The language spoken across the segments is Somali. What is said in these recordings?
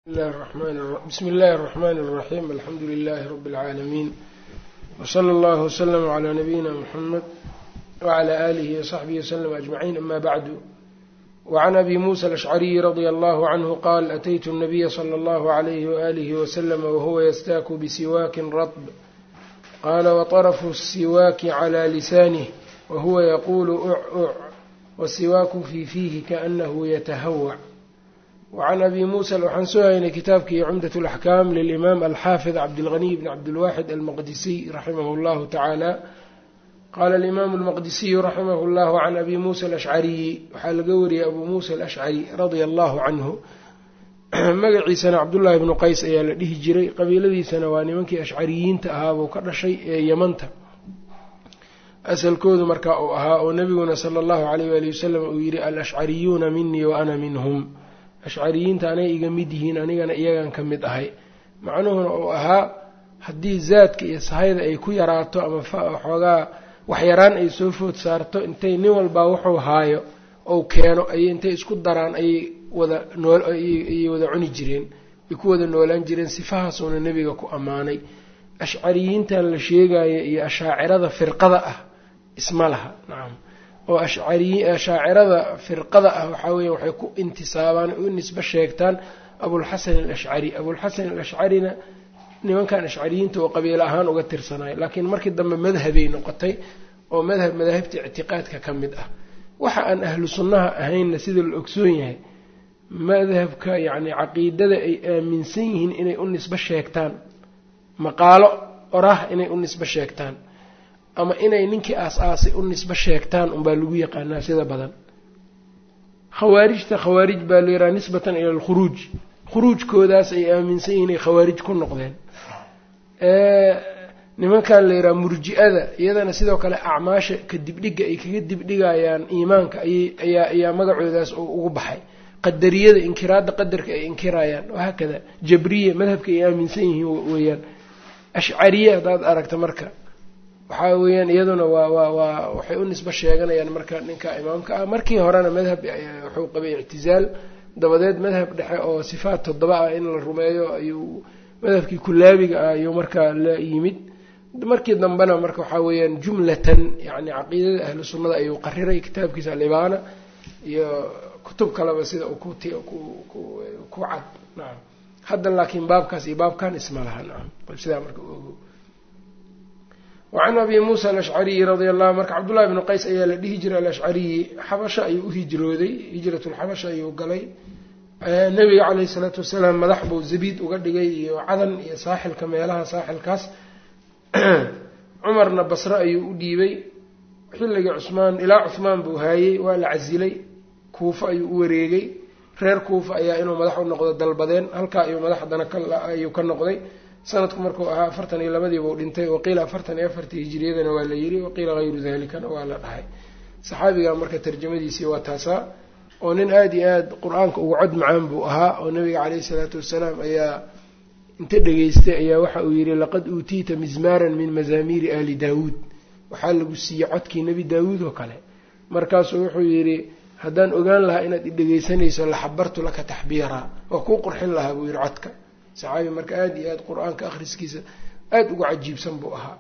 bsmi اllahi الرحmn الرaxيm alxamdu لlh rb العaalamiin wslى اllah وslm عlى nabiyina mxamed wعlى آlih وصaxbihi وslm أجmaعin ama bعdu وعn abi muسى الأشcriي radي اllه عnه qal أtytu النabiya slى اllه عlyh وآlih وslm whuwa ystaaku bsiwaki raطb qala وطرfu الsiwaaki عlى lisanih whuwa yqul uc wsiwaaku fi fiihi kaأnahu ytahawc wacan abi muusa waxaan soo haynay kitaabkii cumdat alaxkaam lilimaam alxaafid cabdilghaniy bn cabdilwaxid almaqdisiy raximahu llahu tacaala qaala alimaamu almaqdisiyu raximahu llahu can abi muusa alashcariyi waxaa laga wariyey abuu muusa alashcari radia allahu canhu magaciisana cabdullaahi bnu qays ayaa la dhihi jiray qabiiladiisana waa nimankii ashcariyiinta ahaabuu ka dhashay ee yamanta asalkoodu markaa uu ahaa oo nebiguna sala allahu alayh waali wasalam uu yidhi alashcariyuuna minii wa ana minhum ashcariyiinta anay iga mid yihiin anigana iyagan ka mid ahay macnuhuna uu ahaa haddii zaadka iyo sahayda ay ku yaraato ama xoogaa waxyaraan ay soo food saarto intay nin walbaa wuxuu haayo ou keeno ayay intay isku daraan ayay wada nooayay wada cuni jireen ay ku wada noolaan jireen sifahaasuuna nebiga ku ammaanay ashcariyiintan la sheegaya iyo ashaacirada firqada ah isma laha nacam oo ashaacirada firqada ah waxaa weya waxay ku intisaabaan u nisbe sheegtaan abulxasan alashcari abulxasan alashcarina nimankan ashcariyiinta oo qabiilo ahaan uga tirsanayo laakiin markii dambe madhabay noqotay oo madhab madaahibta ictiqaadka ka mid ah waxa aan ahlu sunnaha ahaynna sida la ogsoon yahay madhabka yacni caqiidada ay aaminsan yihiin inay u nisbe sheegtaan maqaalo orah inay u nisbe sheegtaan ama inay ninkii aas-aasay u nisbe sheegtaan unbaa lagu yaqaanaa sida badan khawaarijta khawaarij baa la yidhaha nisbatan ila alkhuruuj khuruujkoodaas ay aaminsan yihiin ay khawaarij ku noqdeen nimankan la yidhaha murji-ada iyadana sidoo kale acmaasha ka dibdhiga ay kaga dibdhigayaan iimaanka ayaa ayaa magacoodaas ugu baxay qadariyada inkiraadda qadarka ay inkirayaan wahaakada jabriya madhabka ay aaminsan yihiin weeyaan ashcariye haddaad aragta marka waxaa weeyaan iyaduna waa waa waa waxay u nisbe sheeganayaan marka ninka imaamka ah markii horena madhab wuxuu qabay ictizaal dabadeed madhab dhexe oo sifaat toddoba ah in la rumeeyo ayuu madhabkii kulaabiga ah ayuu markaa la yimid markii dambena marka waxaa weeyaan jumlatan yani caqiidada ahlu sunnada ayuu qariray kitaabkiisa alibaana iyo kutub kaleba sida uu ku cad nacam hadda laakiin baabkaas iyo baabkan isma laha nacam sidaa marka ogo wacan abi muusa alashcariyi radia allahu marka cabdullahi bnu qays ayaa la dhihi jiray alashcariyi xabasho ayuu u hijrooday hijratulxabasha ayuu galay nabiga caleyhi salaatu wasalaam madax buu zabiid uga dhigay iyo cadan iyo saaxilka meelaha saaxilkaas cumarna basre ayuu u dhiibay xilligii cusmaan ilaa cuhmaan buu haayey waa la casilay kuufo ayuu u wareegay reer kuufa ayaa inuu madax u noqdo dalbadeen halkaa ayuu madax haddana ayuu ka noqday sanadku markuu ahaa afartan iyo labadiibuu dhintay waqiila afartan iyo afartii hijiriyadana waa la yiri waqiila hayru dalikana waa la dhahay saxaabiga marka tarjamadiisii waa taasaa oo nin aada iyo aada qur-aanka uga cod macaan buu ahaa oo nabiga caleyhi salaatu wasalaam ayaa inta dhegeystay ayaa waxa uu yidhi laqad uutiita mizmaaran min mazaamiiri ali daawuud waxaa lagu siiyey codkii nebi daawuud oo kale markaasuu wuxuu yidhi haddaan ogaan lahaa inaad i dhegeysanayso laxabartu laka taxbiiraa waa kuu qurxin lahaa buu yidhi codka saxaabi marka aada iyo aada qur-aanka akhriskiisa aada uga cajiibsan buu ahaa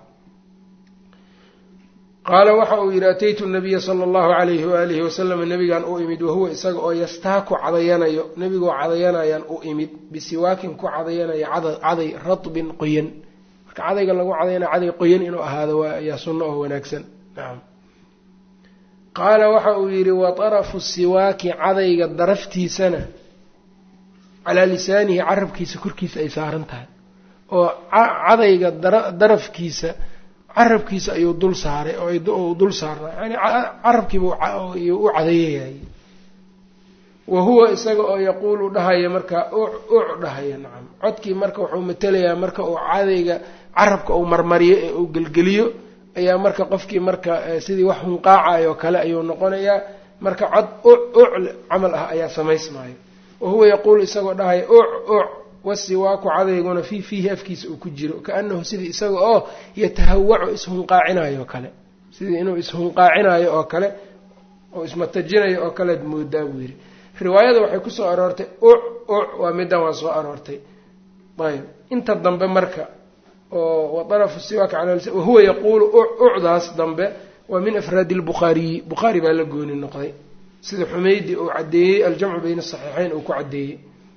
qaala waxa uu yidhi ataytu nabiya sala allahu alayhi waalihi wasalam nabigan u imid wahuwa isaga oo yastaaku cadayanayo nebigoo cadayanayaan u imid bisiwaakin ku cadayanaya caday radbin qoyan marka cadayga lagu cadayanayo caday qoyan inuu ahaado waa ayaa sunno oo wanaagsan nacam qaala waxa uu yidhi wa tarafu siwaaki cadayga daraftiisana calaa lisaanihi carabkiisa korkiisa ay saaran tahay oo cadayga darafkiisa carabkiisa ayuu dul saaray oo dul saarnaa yani carabkiiba u cadayayay wa huwa isaga oo yaquulu dhahaya markaa uc uc dhahaya nacam codkii marka wuxuu matelayaa marka uu cadayga carabka uu marmariyo ee uu gelgeliyo ayaa marka qofkii marka sidii wax hunqaacayo kale ayuu noqonayaa marka cod uc uc camal ah ayaa samaysmaayo wahuwa yaquulu isagoo dhahaya uc uc wasiwaaku cadayguna fii fiihi afkiisa uu ku jiro kaanahu sidii isaga oo yatahawacu ishunqaacinayo oo kale sidii inuu ishunqaacinayo oo kale oo ismatajinayo oo kalead moodaa buu yidhi riwaayada waxay kusoo aroortay uc waa middan waa soo aroortay ayb inta dambe marka oo waarafu siwaaka cala wahuwa yaquulu ucdaas dambe waa min afraadi lbukhaariyi bukhaari baa la gooni noqday sida xumeydi uu caddeeyey aljamcu bayna asaxiixeyn uu ku caddeeyey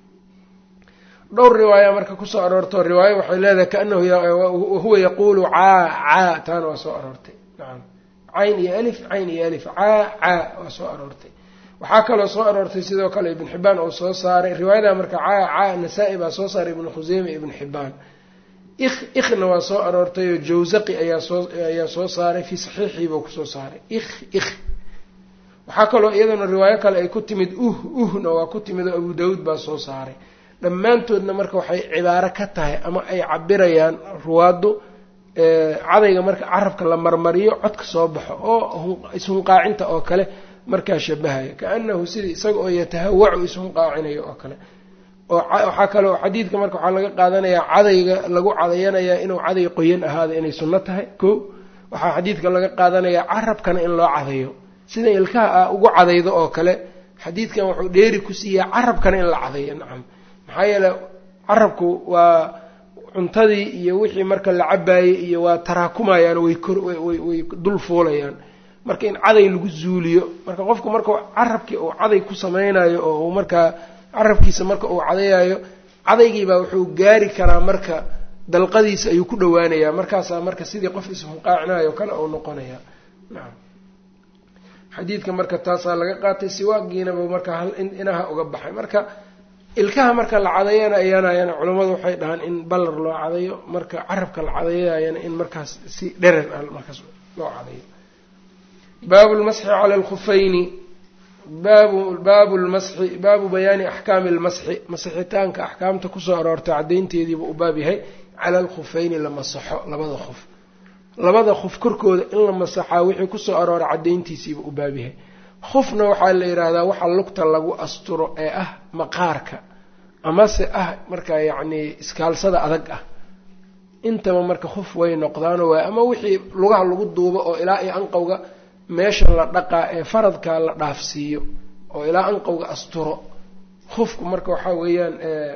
dhowr riwaaya marka kusoo aroorto riwaayo waxay leedahay kaanahu wahuwa yaquulu caa caa taana waa soo aroortay nacam cayn iyo alif cayn iyo alif caa caa waa soo aroortay waxaa kaloo soo aroortay sidoo kale ibn xibaan oo soo saaray riwaayada marka caa caa nasaa-i baa soo saaray ibnu khuseyme ibn xibaan ik ikhna waa soo aroortay oo jawsaqi ayaa soo ayaa soo saaray fii saxiixiibuu kusoo saaray ik ik waxaa kaloo iyadana riwaayo kale ay ku timid uh uhna waa ku timid oo abu daawuud baa soo saaray dhammaantoodna marka waxay cibaaro ka tahay ama ay cabirayaan ruwaaddu cadayga marka carabka la marmariyo codka soo baxo oo ishunqaacinta oo kale markaa shabahaya kaanahu sidii isaga oo yatahawacu ishunqaacinayo oo kale oo waxaa kaloo xadiidka marka waxaa laga qaadanayaa cadayga lagu cadayanayaa inuu caday qoyan ahaada inay sunno tahay ko waxaa xadiidka laga qaadanayaa carabkana in loo cadayo sida ilkaha ah ugu cadaydo oo kale xadiidkan wuxuu dheeri ku siiyaa carabkana in la cadayo nacam maxaa yeele carabku waa cuntadii iyo wixii marka la cabaayey iyo waa taraakumayaan way korway dul fuulayaan marka in caday lagu zuuliyo marka qofku marka carabkii uu caday ku samaynayo oo uu markaa carabkiisa marka uu cadayayo cadaygiibaa wuxuu gaari karaa marka dalqadiisa ayuu ku dhawaanayaa markaasaa marka sidii qof ishunqaacinayo kale uu noqonaya nacam xadiidka marka taasaa laga qaatay siwaagiinaba marka hal inaha uga baxay marka ilkaha marka la cadayana ayaanayana culammadu waxay dhahaan in ballar loo cadayo marka carabka la cadayayana in markaas si dherer ah markaas loo cadayo baabu lmasxi cala alkhufayni baabu baabu lmasxi baabu bayaani axkaami lmasxi masixitaanka axkaamta kusoo aroortay caddaynteediiba u baab yahay cala alkhufayni la masaxo labada khuf labada khuf korkooda in la masaxaa wixii kusoo arooray caddayntiisiiba u baab yahay khufna waxaa la yidhaahdaa waxa lugta lagu asturo ee ah maqaarka amase ah marka yacni iskaalsada adag ah intaba marka khuf way noqdaano waay ama wixii lugaha lagu duubo oo ilaa iyo anqowga meesha la dhaqaa ee faradka la dhaafsiiyo oo ilaa anqowga asturo khufku marka waxaa weeyaan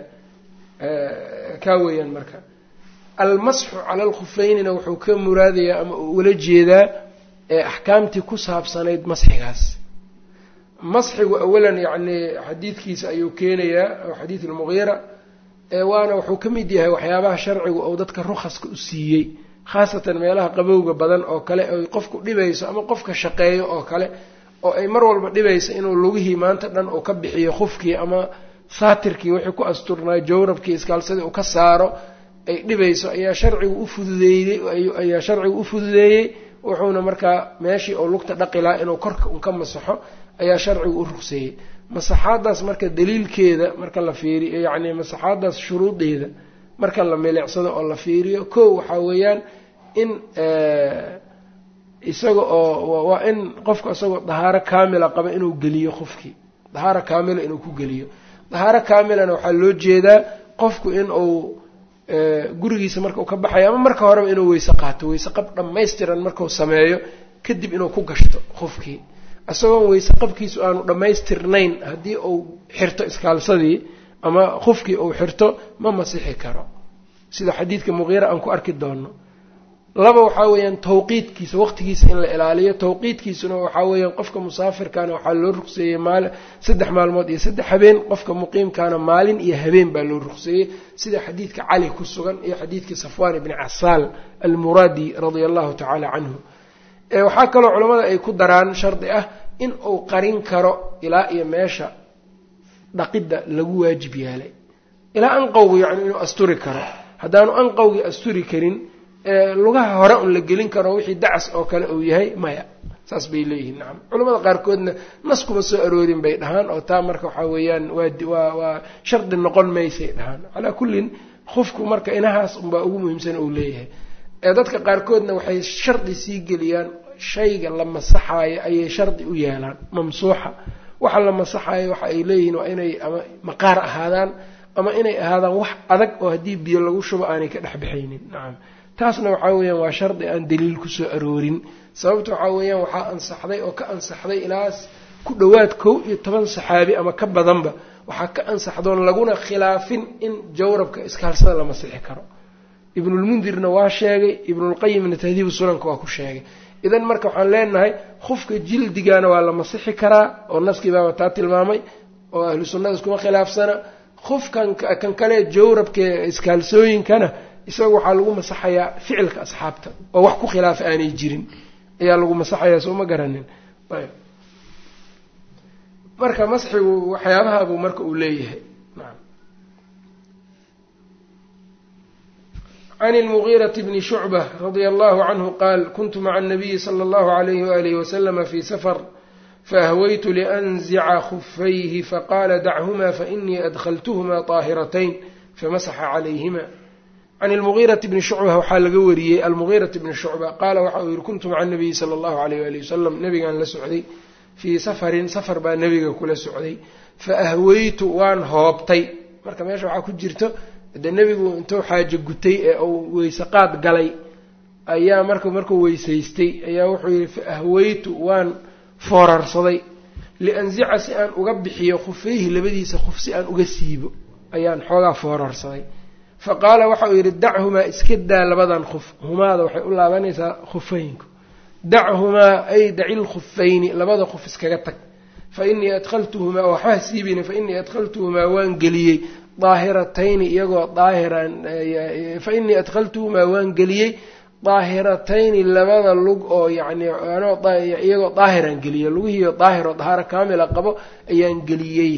kaa weeyaan marka almasxu cala alkhufeynina wuxuu ka muraadayaa ama uu ula jeedaa axkaamtii ku saabsanayd masxigaas masxigu awalan yacni xadiidkiisa ayuu keenayaa oo xadiid almugiira waana wuxuu ka mid yahay waxyaabaha sharcigu ou dadka rukhaska u siiyey khaasatan meelaha qabowga badan oo kale oy qofku dhibayso ama qofka shaqeeyo oo kale oo ay mar walba dhibayso inuu lugihii maanta dhan uu ka bixiyo khufkii ama saatirkii wixii ku asturnaa jawrabkii iskaalsadii uu ka saaro ay dhibayso ayaa sharcigu ufududeeyey ayaa sharcigu u fududeeyey wuxuuna markaa meeshii oo lugta dhaqilaa inuu korka un ka masaxo ayaa sharcigu u rugseeyey masaxaadaas marka daliilkeeda marka la fiiriyo yacni masaxaadaas shuruudeeda marka la milicsado oo la fiiriyo ko waxaa weeyaan in isaga oo waa in qofku isagoo dahaaro kaamila qaba inuu geliyo qofkii dahaaro kaamila inuu ku geliyo dahaaro kaamilana waxaa loo jeedaa qofku in uu gurigiisa marka uu ka baxayo ama marka horeba inuu weyse qaato weyse qab dhammaystiran markuu sameeyo kadib inuu ku gashto qofkii isagoon weyse qabkiisu aanu dhammaystirnayn haddii uu xirto iskaalsadii ama qofkii uu xirto ma masixi karo sida xadiidka muqiira aan ku arki doono laba waxaa weeyaan tawqiidkiisa waqtigiisa in la ilaaliyo tawqiidkiisuna waxaa weeyaan qofka musaafirkaana waxaa loo ruqseeyey maal saddex maalmood iyo saddex habeen qofka muqiimkaana maalin iyo habeen baa loo ruqseeyey sida xadiidka cali ku sugan iyo xadiidkii safwaan ibni casaal almuraadi radia allahu tacaala canhu waxaa kaloo culammada ay ku daraan shardi ah in uu qarin karo ilaa iyo meesha dhaqidda lagu waajib yaalay ilaa anqowgu yacni inuu asturi karo haddaanu anqowgii asturi karin lugaha hore un la gelin karo wixii dacas oo kale uu yahay maya saas bay leeyihiin nacam culamada qaarkoodna nas kuma soo aroorin bay dhahaan oo taa marka waxaa weeyaan waa waa shardi noqon maysay dhahaan calaa kullin qofku marka inahaas unbaa ugu muhiimsan uu leeyahay dadka qaarkoodna waxay shardi sii geliyaan shayga la masaxaayo ayay shardi u yeelaan mamsuuxa waxa la masaxaayo waxa ay leeyihiin waa inay ama maqaar ahaadaan ama inay ahaadaan wax adag oo haddii biyo lagu shubo aanay ka dhexbaxaynin nacam taasna waxaa weeyaan waa shardi aan daliil kusoo aroorin sababta waxaa weeyaan waxaa ansaxday oo ka ansaxday ilaas ku dhowaad kow iyo toban saxaabi ama ka badanba waxaa ka ansaxdoon laguna khilaafin in jawrabka iskaalsada la masixi karo ibnulmundirna waa sheegay ibnulqayimna tahdiibu sunanka waa ku sheegay idan marka waxaan leenahay khufka jildigana waa la masixi karaa oo naskii baaba taa tilmaamay oo ahlu sunnada iskuma khilaafsana khufkan kan kale jawrabka iskaalsooyinkana isaga waxaa lagu masaxayaa ficilka asxaabta oo wax ku khilaafa aanay jirin ayaa lagu masaxayaa soo ma garanin ayb marka masxigu waxyaabahabuu marka uu leeyahay naam can اlmugiiraةi bni shucbة radia allahu canhu qaal kuntu maca الnabiyi slى اllahu عalayh walihi waslama fi safar faahwaytu liأnzica khufayhi faqala dachuma fainii adklthma طaahiratayn famasaxa calayhima can ilmugiirati bni shucba waxaa laga wariyey almugiirati bni shucba qaala waxa uu yihi kuntu maca nabiyi sala allahu alayh waali wasalam nabigaan la socday fii safarin safar baa nebiga kula socday fa ahweytu waan hoobtay marka meesha waxaa ku jirto dee nebigu intuu xaajo gutay ee uu weyseqaad galay ayaa marka markuu weysaystay ayaa wuxuu yihi fa ahweytu waan foorarsaday lianzica si aan uga bixiyo khufayhi labadiisa khuf si aan uga siibo ayaan xoogaa foorarsaday fa qaala waxa uu yidhi dachumaa iska daa labadan khuf humaada waxay u laabanaysaa khufeynku dachumaa ay daci lkhufayni labada khuf iskaga tag fa inii adkhaltuhumaa waxbaa siibina fa inii adkhaltuhumaa waan geliyey daahiratayni iyagoo daahiran fa inii adkhaltuhumaa waan geliyey daahiratayni labada lug oo yacni iyagoo daahiraan geliyey lugihiiyo daahir oo dahaaro kaamila qabo ayaan geliyey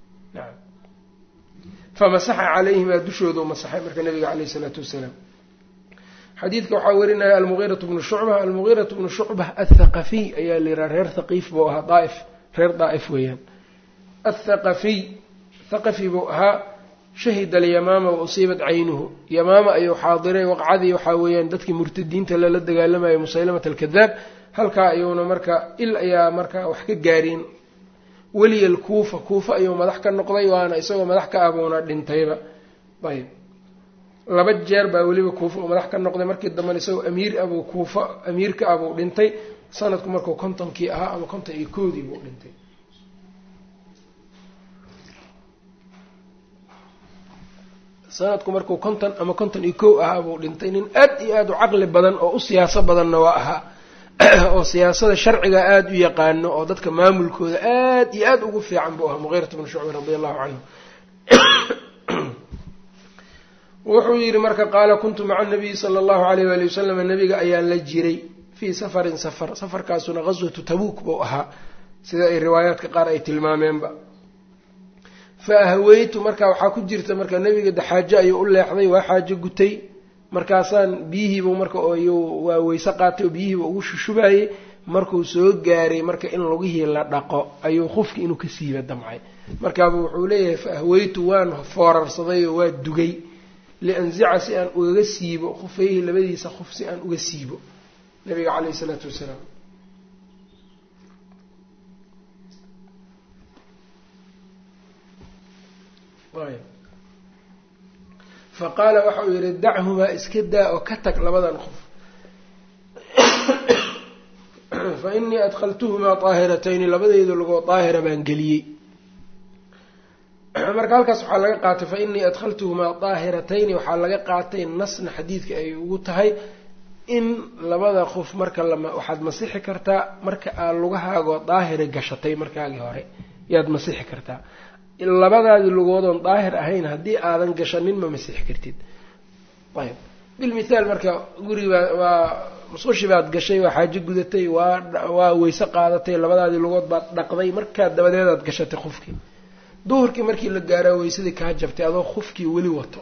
famasaxa calayhimaa dushoodu masaxay marka nabiga caleyh isalaatu wasalaam xadiidka waxaa warinaya almugiiratu bnu shucba almugiiratu bnu shucba athaqafiy ayaa la yihaha reer thaqiif buu ahaa daaif reer daa'if weeyaan athaqafiy thaqafi buu ahaa shahida alyamaama wa usiibat caynuhu yamaama ayuu xaadiray waqcadii waxaa weeyaan dadkii murtadiinta lala dagaalamayay musaylamat alkadaab halkaa ayuuna marka il ayaa marka wax ka gaareen weliya alkuufa kuufa ayuu madax ka noqday waana isagoo madax ka abuuna dhintayba ayb laba jeer baa weliba kuufa uu madax ka noqday markii dambena isagoo amiir abuu kuufa amiirka abuu dhintay sanadku markuu kontonkii ahaa ama konton iyo koodii buu dhintay sanadku markuu konton ama konton iyo kow ahaa buu dhintay nin aad iyo aada u caqli badan oo u siyaaso badanna waa ahaa oo siyaasada sharciga aada u yaqaano oo dadka maamulkooda aad iyo aada ugu fiican buu ahaa mugiirat bnu shucba radi allahu canhu wuxuu yidhi marka qaala kuntu maca nabiyi sala allahu alayh waali wasalam nabiga ayaan la jiray fii safarin safar safarkaasuna qaswatu tabuuk buu ahaa sida ay riwaayaadka qaar ay tilmaameenba fa ahweytu marka waxaa ku jirta marka nebiga de xaajo ayuu u leexday waa xaajo gutay markaasaan biyihiibu marka waa weyse qaatay oo biyihiiba ugu shushubayey markuu soo gaaray marka in lugihii la dhaqo ayuu qofki inuu ka siiba damcay markaaba wuxuu leeyahay fa ahweytu waan foorarsaday oo waa dugay lianzica si aan ugaga siibo khufayhi labadiisa qof si aan uga siibo nabiga caleyhi isalaatu wasalaam fa qaala waxa uu yidhi dachumaa iska daa oo ka tag labadan qof fa inii adkhaltuhumaa daahiratayni labadeyda lagoo daahira baan geliyey marka halkaas waxaa laga qaatay fa inii adkhaltuhumaa daahiratayni waxaa laga qaatay nasna xadiidka ay ugu tahay in labada qof marka lama waxaad masixi kartaa marka aad lugahaagoo daahira gashatay markaagii hore yaad masixi kartaa labadaadii lugoodoon daahir ahayn haddii aadan gashanin ma masixi kartid ayb bilmithaal marka guribaa waa musqushi baad gashay waa xaajo gudatay waa waa weyse qaadatay labadaadii lugood baad dhaqday markaa dabadeedaad gashatay qofkii duhurkii markii la gaaraa weysadii kaa jabtay adoo qofkii weli wato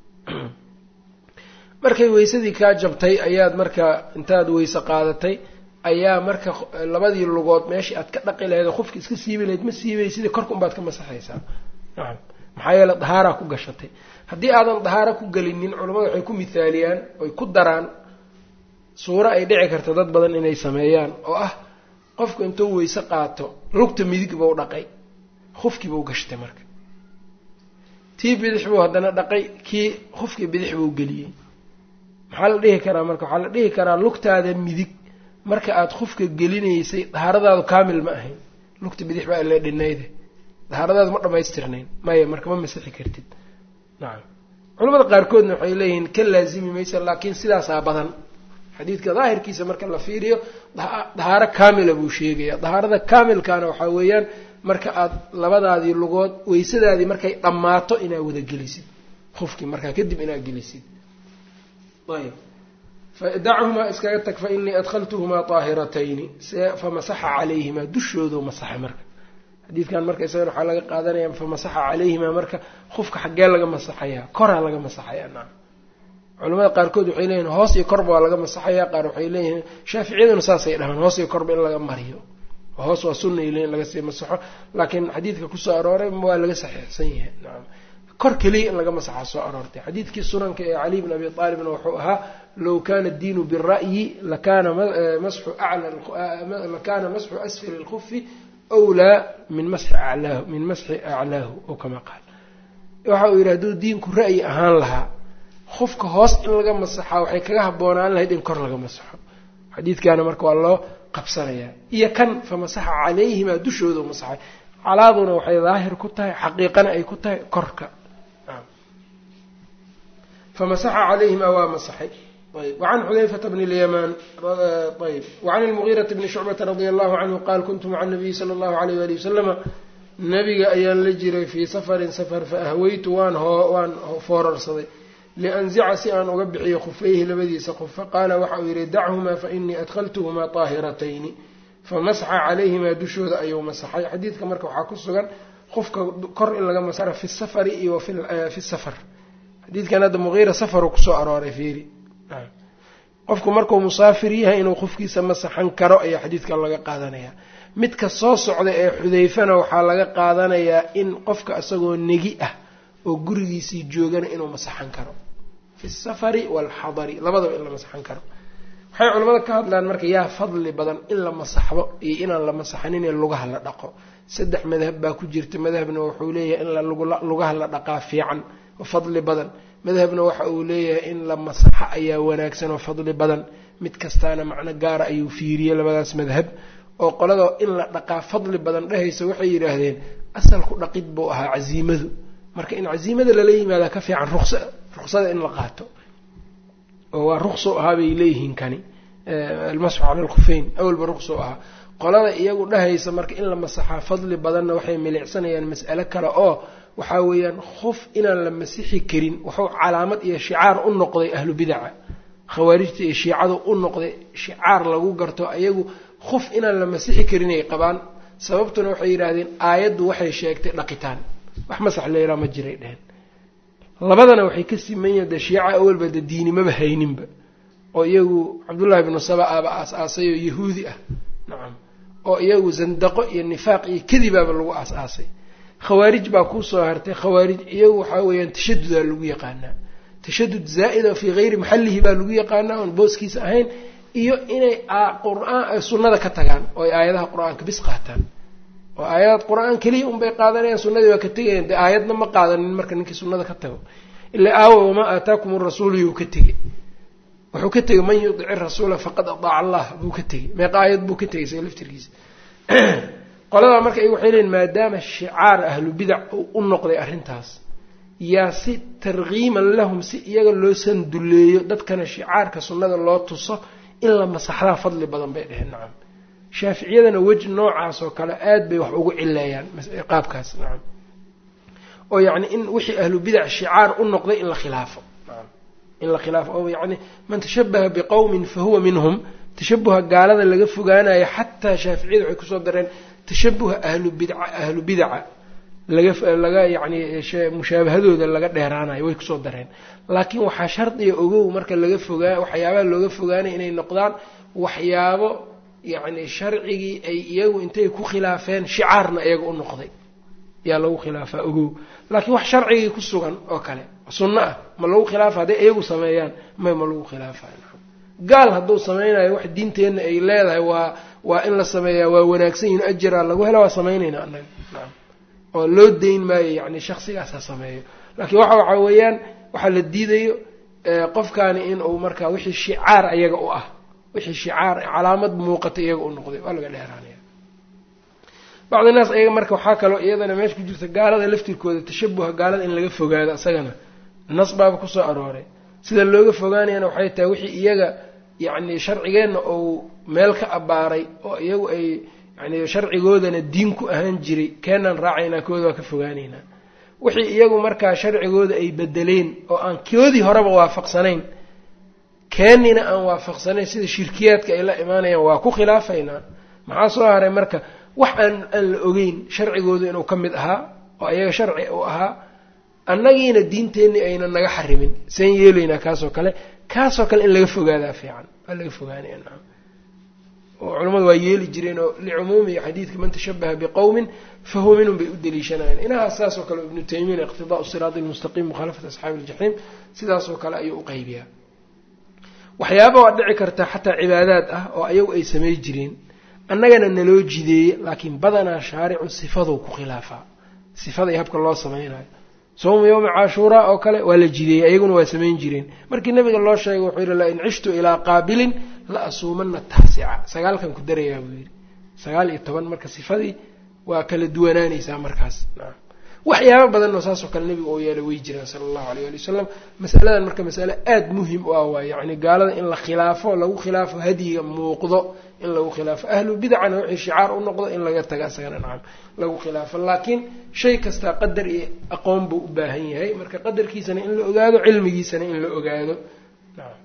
markay weysadii kaa jabtay ayaad marka intaad weyse qaadatay ayaa marka labadii lugood meeshii aad ka dhaqi lahayd oo qofki iska siibi lahayd ma siibay sidii korka unbaad ka masaxaysaa nacam maxaa yeele dahaaraa ku gashatay haddii aadan dahaara ku gelinin culamada waxay ku mithaaliyaan oy ku daraan suuro ay dhici karta dad badan inay sameeyaan oo ah qofku intuu weyse qaato lugta midig buu dhaqay qofkii buu gashtay marka tii bidix buu haddana dhaqay kii qofkii bidix buu geliyey maxaa la dhihi karaa marka waxaa la dhihi karaa lugtaada midig marka aada qofka gelinaysay dahaaradaadu kaamil ma ahayn lugta bidix baa ila dhinayde dahaaradaas ma dhamaystirnayn maya marka ma masixi kartid nacam culamada qaarkoodna waxay leeyihiin ka laazimi maysa laakiin sidaasaa badan xadiidka daahirkiisa marka la fiiriyo dahaaro kaamila buu sheegaya dahaarada kaamilkaana waxaa weeyaan marka aad labadaadii lugood weysadaadii markay dhammaato inaad wada gelisid qofkii markaa kadib inaad gelisid ayb dachumaa iskaga tag fa inii adkhaltuhumaa طaahiratayni famasaxa calayhimaa dushoodu masaxay marka xadiidkan marka isagana waxaa laga qaadanaya famasaxa calayhimaa marka qofka xaggee laga masaxayaa koraa laga masaxayaa naam culamada qaarkood waxay leeyihin hoos iyo korba waa laga masaxaya qaar waxay leeyihiin shaaficiyaduna saasay dhahaan hoos iyo korba in laga mariyo hoos waa sunna ile in laga sii masaxo laakiin xadiidka kusoo arooray waa laga saxiixsan yahay nacam kor keliya in laga masaxa soo aroortay xadiidkii sunanka ee caliy bn abi aalibna wuxuu ahaa low kana diinu bira'yi lakana masxu lakana masxu asfali lkufi wlaa min masxi alaahu min masxi aclaahu oo kama qaal waxa uu yidhi hadduu diinku ra'yi ahaan lahaa qofka hoos in laga masaxaa waxay kaga habboonaan lahayd in kor laga masaxo xadiidkaana marka waa loo qabsanayaa iyo kan famasaxa calayhimaa dushooda masaxay calaaduna waxay daahir ku tahay xaqiiqana ay ku tahay korka famasaxa calayhimaa waa masaxay ayb wacan xudayfata bni lyamaan ayb wacan ilmugiirati bni shucbata radia allahu canhu qaal kuntu maca nabiyi sala allahu alayh wali wasalama nabiga ayaan la jiray fii safarin safar fa ahweytu waan hoo waan foorarsaday lianzica si aan uga bixiyo khufayhi labadiisa qof faqaala waxa uu yidhi dachumaa fainii adkhaltuhumaa طaahiratayni famasaxa calayhimaa dushooda ayuu masaxay xadiidka marka waxaa ku sugan qofka kor in laga masara fi safari iyo fi safar xadiidkan hadda muqiira safaru kusoo arooray fiiri qofku markuu musaafir yahay inuu qofkiisa masaxan karo ayaa xadiidkan laga qaadanayaa midka soo socda ee xudayfana waxaa laga qaadanayaa in qofka isagoo negi ah oo gurigiisii joogana inuu masaxan karo fi safari waalxadari labadaba in la masaxan karo waxay culamada ka hadlaan marka yaa fadli badan in la masaxdo iyo inaan la masaxanin ee lugaha la dhaqo saddex madhab baa ku jirta madhabna wuxuu leeyahay in lugaha la dhaqaa fiican oo fadli badan madhabna waxa uu leeyahay in la masaxo ayaa wanaagsan oo fadli badan mid kastaana macno gaara ayuu fiiriyey labadaas madhab oo qolada in la dhaqaa fadli badan dhehaysa waxay yidhaahdeen asalku dhaqid buu ahaa casiimadu marka in casiimada lala yimaada ka fiican ruqsa ruqsada in la qaato oo waa ruqso ahaa bay leeyihiin kani almasxu cala alkhufeyn awalba ruqso ahaa qolada iyagu dhahaysa marka in la masaxaa fadli badanna waxay milicsanayaan mas'alo kale oo waxaa weeyaan qof inaan la masixi karin wuxuu calaamad iyo shicaar u noqday ahlu bidaca khawaarijta iyo shiicadu u noqday shicaar lagu garto iyagu qof inaan la masixi karin ay qabaan sababtuna waxay yidhaahdeen aayaddu waxay sheegtay dhaqitaan wax masax leeraa ma jiray dheheen labadana waxay ka siman yihin de shiica awalba de diinimaba hayninba oo iyagu cabdullaahi bnu saba aba aas-aasay oo yahuudi ah nacam oo iyagu zandaqo iyo nifaaq iyo kadibaaba lagu aas-aasay khawaarij baa kuusoo hartay khawaarij iyagu waxaa weeyaan tashadudaa lagu yaqaanaa tashadud zaa'ida fii hayri maxallihi baa lagu yaqaanaa oon booskiisa ahayn iyo inay qur-aan sunnada ka tagaan oo ay aayadaha qur-aanka bis qaataan oo aayadaad qur-aan keliya unbay qaadanayaan sunnadii waa ka tegayaan dee aayadna ma qaadanin marka ninkii sunnada ka tago ilaa aawa wamaa aataakum arasuulu yuu ka tegey wuxuu ka tegey man yudici rasuula faqad adaaca allah buu ka tegey meeqa aayad buu ka tegay isaga laftirkiisa qoladaa marka iy waxay leeyiin maadaama shicaar ahlu bidac uu u noqday arrintaas yaa si tarkiiman lahum si iyaga loo sanduleeyo dadkana shicaarka sunnada loo tuso in la masaxdaa fadli badan bay dheheen nacam shaaficiyadana weji noocaas oo kale aad bay wax ugu cileeyaan qaabkaas nacam oo yacni in wixii ahlu bidac shicaar u noqday in la khilaafo nacam in la khilaafo oo yacni man tashabaha biqowmin fa huwa minhum tashabuha gaalada laga fogaanayo xataa shaaficiyada waxay kusoo dareen tashabuha ahlu bidca ahlu bidaca laga laga yacni mushaabahadooda laga dheeraanayo way kusoo dareen laakiin waxaa shardiga ogow marka laga fogaa waxyaabaha looga fogaanaya inay noqdaan waxyaabo yacni sharcigii ay iyagu intay ku khilaafeen shicaarna iyaga u noqday yaa lagu khilaafaa ogow laakiin wax sharcigii ku sugan oo kale sunno ah ma lagu khilaafa hadday iyagu sameeyaan may ma lagu khilaafa gaal hadduu sameynayo wax diinteenna ay leedahay waa waa in la sameeyaa waa wanaagsan yihin ajiraa lagu hela waa sameynayna annaga nacam oo loo dayn maayo yacni shaksigaas ha sameeyo laakiin waxa waxaa weeyaan waxaa la diidayo qofkaani in uu markaa wixii shicaar iyaga u ah wixii shicaar calaamad muuqata iyaga u noqday waa laga dheeraanaya bacdi naas ayaga marka waxaa kaloo iyadana meesha ku jirta gaalada laftirkooda tashabuha gaalada in laga fogaado isagana nas baaba kusoo arooray sida looga fogaanayana waxay tahay wixii iyaga yacni sharcigeenna uu meel ka abbaaray oo iyagu ay yani sharcigoodana diin ku ahaan jiray keenaan raacaynaa kooda waa ka fogaanaynaa wixii iyagu markaa sharcigooda ay bedeleen oo aan koodii horeba waafaqsanayn keenina aan waafaqsanayn sida shirkiyaadka ay la imaanayaan waa ku khilaafaynaa maxaa soo haray marka wax aan aan la ogeyn sharcigooda inuu ka mid ahaa oo iyaga sharci uu ahaa annagiina diinteenni ayna naga xarimin seen yeelaynaa kaasoo kale kaasoo kale in laga fogaadaa fiican waa laga fogaanaya naam oo culamadu waa yeeli jireen oo licumuumi xadiidka man tashabaha biqowmin fahuwa minhum bay u daliishanayeen inahaas saasoo kale ibnu taymiya iqtidaau siraati lmustaqiim mukhaalafat asxaabi iljaxiim sidaasoo kale ayuu u qaybiyaa waxyaaba waa dhici karta xataa cibaadaad ah oo ayagu ay samay jireen annagana naloo jideeye laakiin badanaa shaaricu sifaduu ku khilaafaa sifada iyo habka loo samaynayo sawmu yowmi cashuuraa oo kale waa la jideeyey ayaguna waa samayn jireen markii nabiga loo sheegay wuxuu yidhi lain cishtu ilaa qaabilin la asuumana taasica sagaalkan ku darayaa buu yidhi sagaal iyo toban marka sifadii waa kala duwanaanaysaa markaas waxyaaba badan oo saasoo kale nabiga oo yeelay way jiraan sala allahu aleyh ali wasalam masaladan marka masale aada muhim u ah waay yacni gaalada in la khilaafo lagu khilaafo hadyiga muuqdo in lagu khilaafo ahlu bidacana wixii shicaar u noqdo in laga taga isagana nacam lagu khilaafo laakiin shay kastaa qadar iyo aqoon buu u baahan yahay marka qadarkiisana in la ogaado cilmigiisana in la ogaado nacam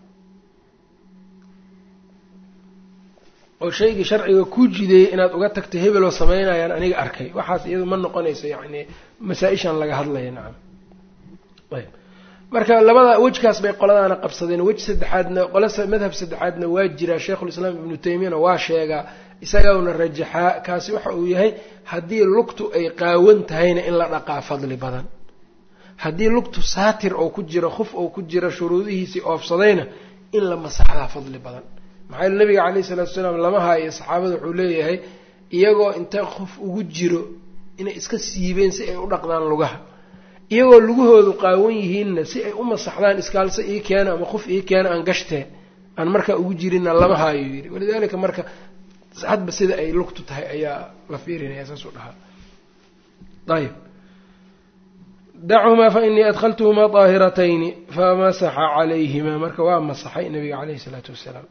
oo shaygii sharciga ku jideeyey inaad uga tagto hebeloo samaynayaan aniga arkay waxaas iyadu ma noqonayso yacni masaa-ishan laga hadlaya nacam ayb marka labada wejkaas bay qoladaana qabsadeen wej saddexaadna qole madhab saddexaadna waa jiraa sheikhulislaam ibnu taymiyana waa sheegaa isagauna rajaxaa kaasi waxa uu yahay haddii lugtu ay qaawan tahayna in la dhaqaa fadli badan haddii lugtu saatir oo ku jiro khuf oo ku jira shuruudihiisii oofsadayna in la masaxdaa fadli badan maxaa yele nabiga caleyhi salaatu salaam lama haayo saxaabada wuxuu leeyahay iyagoo inta qof ugu jiro inay iska siibeen si ay u dhaqdaan lugaha iyagoo lugahoodu qaawan yihiinna si ay u masaxdaan iskaalse ii keena ama qof ii keena aan gashtee aan markaa ugu jirinna lama haayo yidhi walidaalika marka hadba sida ay lugtu tahay ayaa la fiirinaya saasuu dhahaa ayb dachumaa fa inii adkhaltuhumaa daahiratayni famasaxa calayhimaa marka waa masaxay nabiga caleyhi isalaatu wassalaam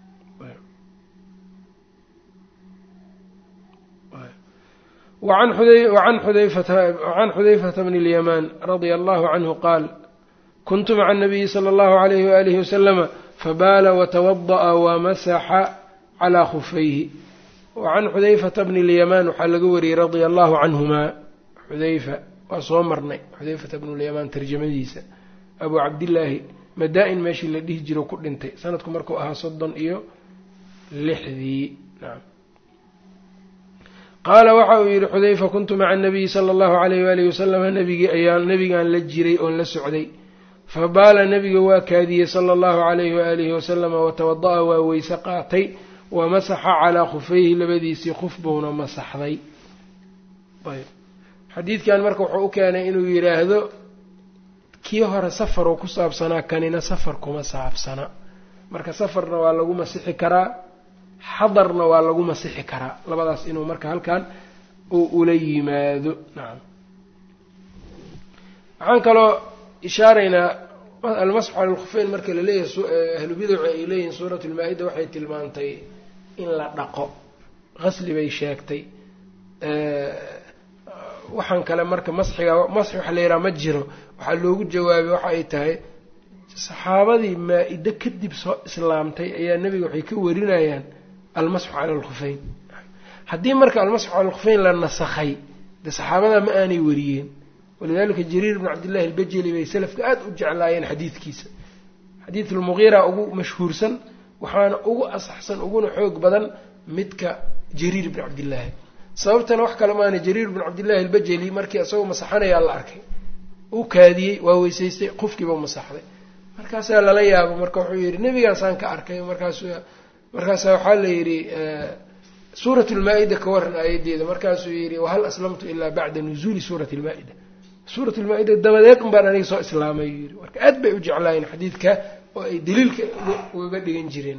وعن xudayfة بن اليمان رضي الله عنه qاal كنت mع النبي صلى الله عليه وآله وسلم فbاl وتوضأ ومسxa عlى خفyه وعن xudayفة بن اليمان waxaa laga wariyey رضي الله عنهma xudayfa waa soo marnay xudayfة بن اليمان tarjamadiisa أbu cabdالlaahi madaa-in meeshii la dhihi jiro ku dhintay sanadku markuu ahaa soddon iyo lixdii qaala waxa uu yidhi xudayfa kuntu maca anabiyi sala allahu alayh waalihi wasalama nabigii ayaan nabigaan la jiray oon la socday fa baala nabiga waa kaadiyey sala allahu alayhi waalihi wasalama watawada-a waa weyse qaatay wa masaxa calaa khufayhi labadiisii khuf buuna masaxday ayb xadiidkan marka wuxuu u keenay inuu yidhaahdo kii hore safaruu ku saabsanaa kanina safar kuma saabsana marka safarna waa lagu masixi karaa xadarna waa lagu masixi karaa labadaas inuu marka halkan uu ula yimaado nacam waxaan kaloo ishaaraynaa almasxu cala lkhufeyn marka laleeyahay ahlu bidacu ay leeyihiin suurat lmaa-ida waxay tilmaantay in la dhaqo qasli bay sheegtay waxaan kale marka masxiga masxi waxa la yidhaha ma jiro waxaa loogu jawaabay waxa ay tahay saxaabadii maa-ide kadib soo islaamtay ayaa nebiga waxay ka warinayaan almasxu cala alkhufeyn haddii marka almasxu cala alkhufeyn la nasakhay dee saxaabada ma aanay wariyeen walidalika jariir bn cabdillahi albajeli bay salafka aada u jeclaayeen xadiidkiisa xadiid lmuqiira ugu mashhuursan waxaana ugu asaxsan uguna xoog badan midka jariir bn cabdillaahi sababtana wax kale maana jariir bn cabdillahi albajeli markii isagoo masaxanayaa la arkay u kaadiyey waa weysaystay qofkiiba masaxday markaasaa lala yaabo marka wuxuu yidhi nebigaasaan ka arkay markaas markaasa waxaa la yidhi suurat lmaa-ida ka waran aayadeeda markaasuu yidhi wahal aslamtu ilaa bacda nuzuuli suurati lmaa-ida suurat lmaa-ida dabadeed un baan aniga soo islaamay yuu yidhi marka aad bay u jeclaayeen xadiidka oo ay daliilka ugaga dhigan jireen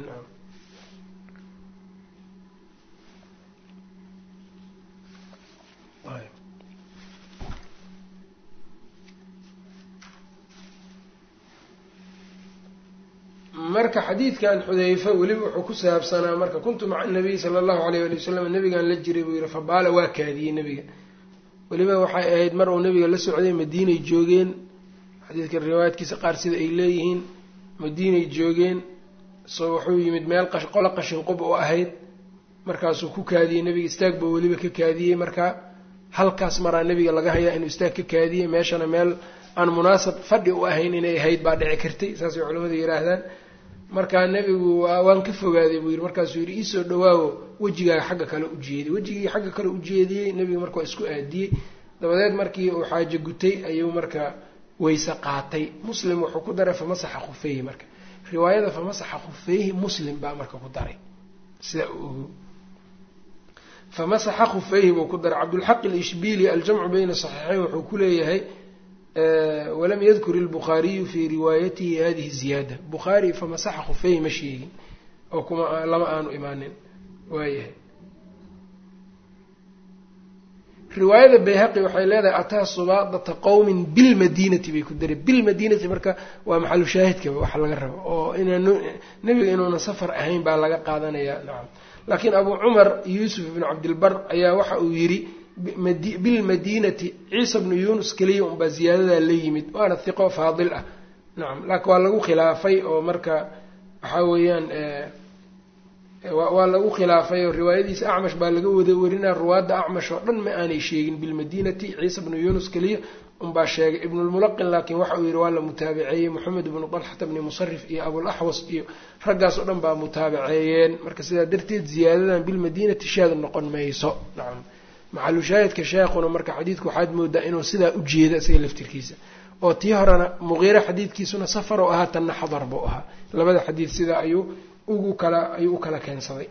marka xadiidkan xudayfa weliba wuxuu ku saabsanaa marka kuntu maca nabiy sala allahu alayh ali wasalam nabigaan la jiray buu yihi fabaala waa kaadiyey nebiga weliba waxay ahayd mar uu nabiga la socday madiinay joogeen xadiidka riwaayaadkiisa qaar sida ay leeyihiin madiinay joogeen so wuxuu yimid meel qolo qashin qub u ahayd markaasuu ku kaadiyey nebiga istaag buu weliba ka kaadiyey marka halkaas maraa nebiga laga hayaa inuu istaag ka kaadiyey meeshana meel aan munaasab fadhi u ahayn inay ahayd baa dhici kartay saasay culamadu yidhaahdaan markaa nebigu waan ka fogaaday buu yidhi markaasuu yidhi iisoo dhawaawo wejigaaga xagga kale u jeediyey wejigii xagga kale u jeediyey nebiga marka waa isku aadiyey dabadeed markii uu xaajo gutay ayuu marka weyse qaatay muslim wuxuu ku daray famasaxa khufeyhi marka riwaayada famasaxa khufeyhi muslim baa marka ku daray sidaa u ogo famasaxa khufeyhi buu ku daray cabdulxaq alishbili aljamcu bayna saxiixeyn wuxuu ku leeyahay walam yadkur ilbukhaariyu fii riwaayatihi hadihi ziyaada bukhaari famasaxa khufeyhi ma sheegin oo kuma lama aanu imaanin waayahay riwaayada bayhaqi waxay leedahay ataa subaadata qowmin bilmadiinati bay ku daray bilmadiinati marka waa maxalu shaahidkaba waxa laga rabo oo inaan nebiga inuuna safar ahayn baa laga qaadanayaa nacam laakiin abu cumar yuusuf ibnu cabdilbar ayaa waxa uu yidhi bilmadiinati ciisa bnu yunus keliya unbaa ziyaadadaa la yimid waana hiqo faadil ah nacam laakiin waa lagu khilaafay oo marka waxaa weeyaan waa lagu khilaafay oo riwaayadiisa acmash baa laga wada warinaa ruwaadda acmash oo dhan ma aanay sheegin bilmadiinati ciisa bnu yunus keliya unbaa sheegay ibnulmulaqin laakiin waxa uu yidhi waa la mutaabaceeyey moxamed ibnu dalxata bni musarif iyo abulaxwas iyo raggaas oo dhan baa mutaabaceeyeen marka sidaa darteed ziyaadadan bilmadiinati shaad noqon mayso nacam maxalu shaahidka sheekhuna marka xadiidku waxaad moodaa inuu sidaa u jeeda isaga laftirkiisa oo tii horena muqiire xadiidkiisuna safar oo ahaa tanna xadar buu ahaa labada xadiid sidaa ayuu ugu kala ayuu u kala keensaday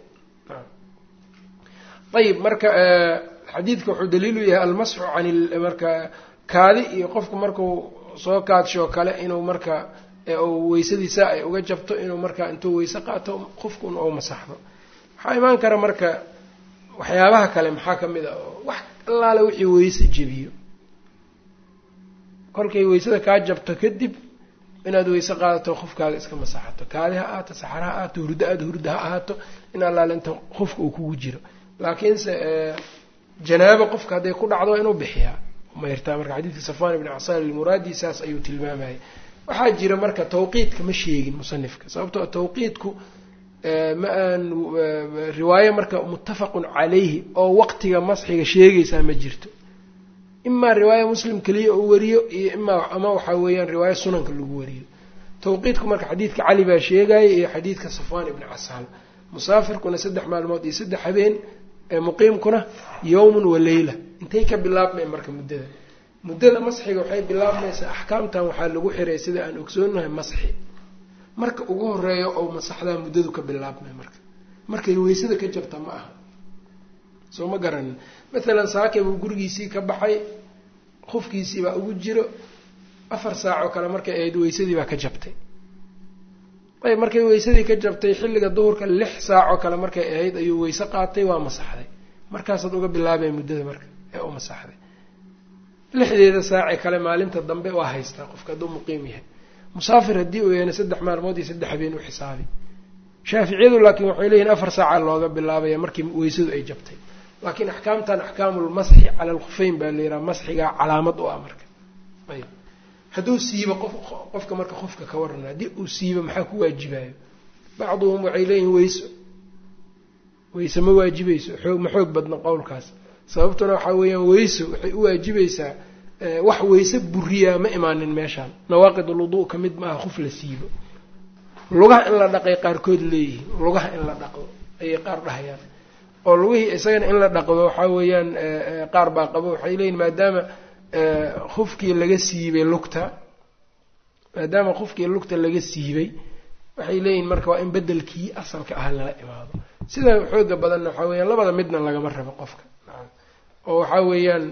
ayib marka xadiidka wuxuu daliilu yahay almasxu can marka kaadi iyo qofku markuu soo kaadshoo kale inuu marka weysadiisa ay uga jabto inuu marka intuu weyse qaato qofkun ou masaxdo waxaa imaan kara marka waxyaabaha kale maxaa ka mid a wax allaale wixii weyse jebiyo kolkay weysada kaa jabto kadib inaad weyse qaadato qofkaaga iska masaxato kaadi ha ahaato saxar ha ahaato hurdo aad hurdo ha ahaato in allaale inta qofka uu kugu jiro laakiinse janaabo qofka hadday ku dhacdo waa inuu bixiyaa mayrtaa marka xadiidka safwan ibni casaan almuraadi saas ayuu tilmaamayay waxaa jira marka tawqiidka ma sheegin musanifka sababtoo tawqiidku ma aan riwaayo marka muttafaqun calayhi oo waqtiga masxiga sheegaysaa ma jirto imaa riwaaya muslim keliya uu wariyo iyo imaa ama waxaa weeyaan riwaayo sunanka lagu wariyo tawqiidku marka xadiidka cali baa sheegaya iyo xadiidka safwan ibni casaan musaafirkuna saddex maalmood iyo saddex habeen muqiimkuna yowmun wa leyla intay ka bilaabmeen marka muddada muddada masxiga waxay bilaabmaysaa axkaamtan waxaa lagu xiray sida aan ogsoonahay masxi marka ugu horeeyo oo masaxdaa muddadu ka bilaabmay marka markay weysada ka jabta ma aha soo ma garanin mathalan saakay buu gurigiisii ka baxay qofkiisii baa ugu jiro afar saacoo kale markay ahayd weysadii baa ka jabtay ayb markay weysadii ka jabtay xilliga duhurka lix saacoo kale markay ahayd ayuu weyse qaatay waa masaxday markaasaad uga bilaabay muddada marka ee u masaxday lixdeeda saace kale maalinta dambe waa haystaa qofka hadduu muqiim yahay musaafir haddii uu yahayna saddex maalmood iyo saddex habeen u xisaabi shaaficiyadu laakiin waxay leeyihin afar saaca looga bilaabaya markii weysadu ay jabtay laakiin axkaamtan axkaamulmasxi cala alkhufeyn baa la yidhaha masxigaa calaamad u ah marka ayb hadduu siibo qof qofka marka qofka ka warana haddii uu siibo maxaa ku waajibayo bacduhum waxay leeyihin weyso weyse ma waajibayso xoog ma xoog badna qowlkaas sababtuna waxaa weeyaan weyso waxay u waajibaysaa wax weyse buriyaa ma imaanin meeshaan nawaaqid ulwuduu ka mid maaha qof la siibo lugaha in la dhaqay qaarkood leeyihiin lugaha in la dhaqdo ayay qaar dhahayaan oo lugihii isagana in la dhaqdo waxaa weeyaan qaar baa qabo waxay leeyihin maadaama qofkii laga siibay lugta maadaama qofkii lugta laga siibay waxay leeyihin marka waa in bedelkii asalka ah lala imaado sida xooga badanna waxaa weyaan labada midna lagama rabo qofka oo waxaa weeyaan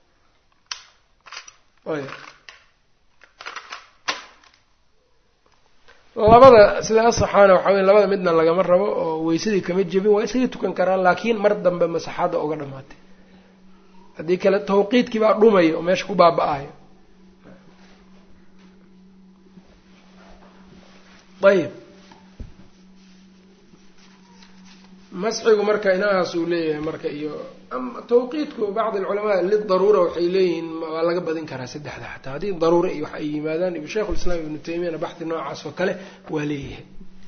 labada sida asaxaana waxaa weya labada midna lagama rabo oo weysadii kama jebin waa iskaga tukan karaan laakiin mar dambe masaxaadda uga dhamaatay haddii kale tawqiidkii baa dhumaya oo meesha ku baaba-ayo ayib masxigu marka inahaas uu leeyahay marka iyo tawqiidku bacd alculamaa lidaruura waxay leeyihiin waa laga badin karaa saddexda xataa haddii daruura iyo wax ay yimaadaan sheikhulislaam ibnu taymiyana baxdi noocaas oo kale waa leeyahay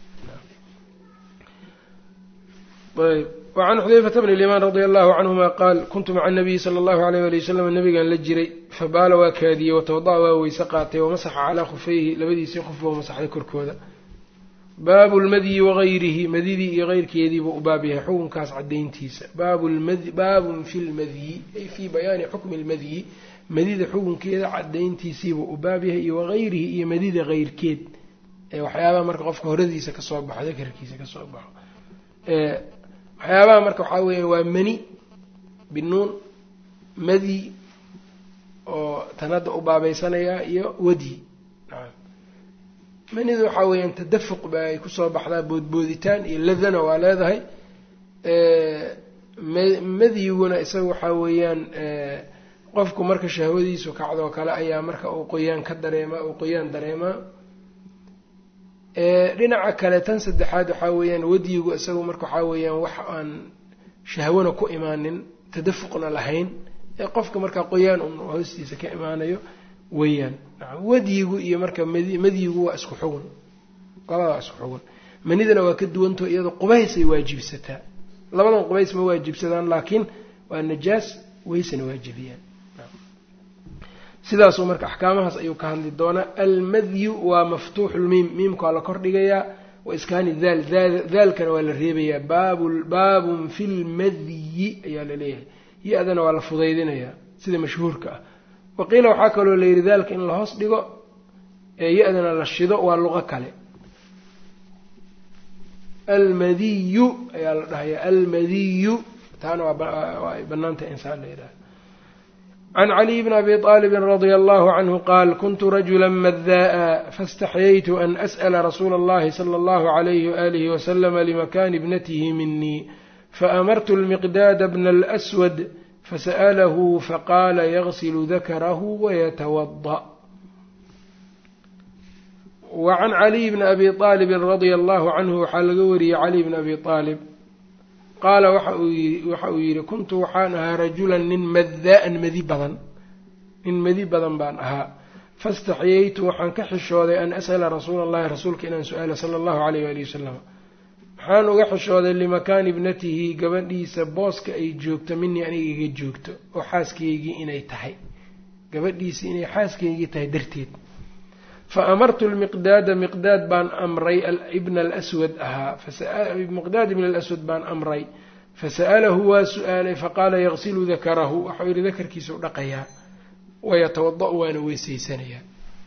ayb wacan xudayfata bni limaan radia allahu canhuma qaal kuntu maca nabiyi sala allahu alayh ali wasalam nabigaan la jiray fabaala waa kaadiyey watawada-a waa weyse qaatay wamasaxa calaa khufayhi labadiisii khufba u masaxday korkooda baabu lmadyi wagayrihi madidii iyo keyrkeediibuu u baab yahay xukunkaas cadayntiisa baabun fi lmadyi ay fii bayaani xukmi lmadyi madida xukunkeeda cadayntiisiibuu u baab yahay iyo wagayrihi iyo madida keyrkeed ee waxyaabaha marka qofka horadiisa kasoo baxo dakarkiisa kasoo baxo waxyaabaha marka waxaa weeya waa mani binuun madi oo tan hadda u baabeysanayaa iyo wadi manidu waxaa weeyaan tadafuq ba ay kusoo baxdaa boodbooditaan iyo ladana waa leedahay madyiguna isaga waxaa weeyaan qofku marka shahwadiisu kacdoo kale ayaa marka uu qoyaan ka dareemaa uu qoyaan dareemaa dhinaca kale tan saddexaad waxaa weeyaan wadyigu isagu marka waxaa weeyaan wax aan shahwana ku imaanin tadafuqna lahayn ee qofka markaa qoyaan un hoostiisa ka imaanayo weeyaan wadyigu iyo marka madyigu waa isku xugun labada waa isku xugun manidana waa ka duwantaho iyadoo qubaysay waajibsataa labadan qubays ma waajibsadaan laakiin waa najaas weysana waajibiyaan sidaasuu marka axkaamahaas ayuu ka hadli doonaa almadyu waa maftuuxu lmiim miimka waa la kordhigayaa wa iskaani daal daalkana waa la reebayaa baabun fi lmadyi ayaa la leeyahay ya-dana waa la fudaydinayaa sida mashhuurka ah waqiila waxaa kaloo la yidhi daalka in la hoos dhigo ee ya-dana la shido waa luqo kale almadiyu ayaa la dhahayaa almadiyu taana waa banaanta insaan la yidhaha can caliy bn abi طaalib radia allahu canhu qaal kuntu rajula madaa'a faاstaxyaytu an as'la rasuula اllahi salى اllahu عalayhi waalihi waslama limakani ibnatihi minii faamartu lmiqdaada bna اlأswad fasa'lahu faqaala yagsilu dakarahu wayatawada wa can caliy bni abi aalibin radia allahu canhu waxaa laga wariyey caliy bni abi aalib qaala waxa uu yidhi kuntu waxaan ahaa rajulan nin madaa'an madi badan nin madi badan baan ahaa faاstaxyaytu waxaan ka xishooday an as'ala rasuula allahi rasuulka inaan su-aala sala allahu alayh ali wasalam waxaan uga xishooday limakaani ibnatihi gabadhiisa booska ay joogto minii aniga iga joogto oo xaaskaygii inay tahay gabadhiisii inay xaaskaygii tahay darteed fa amartu lmiqdaada miqdaad baan amray ibna alaswad ahaa miqdaad ibna alaswad baan amray fasa'alahu waa su-aalay faqaala yagsilu dakarahu waxau yidhi dakarkiisau dhaqayaa wayatawada-u waana weysaysanayaa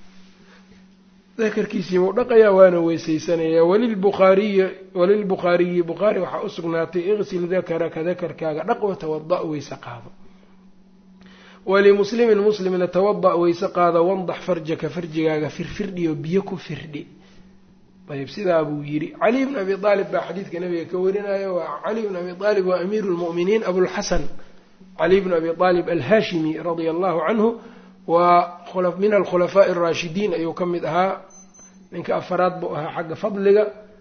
dakarkiisiibuu dhaqayaa waana weysaysanayaa walilbukhaariyi walilbukhaariyi bukhaari waxaa u sugnaatay iqsil dakaraka dakarkaaga dhaq watawada' weyse qaado walimuslimin muslimna tawada' weyse qaado wandax farjaka farjigaaga firfirdhiyo biyo ku firdhi ayb sidaa buu yidhi caliy bn abi aalib baa xadiidka nabiga ka warinayo waa caliy bn abi aalib waa amiiru lmu'miniin abulxasan caliy bn abi aalib alhaashimi radia allahu canhu waa min alkhulafaaءi araashidiin ayuu ka mid ahaa ninka afaraad buu ahaa xagga fadliga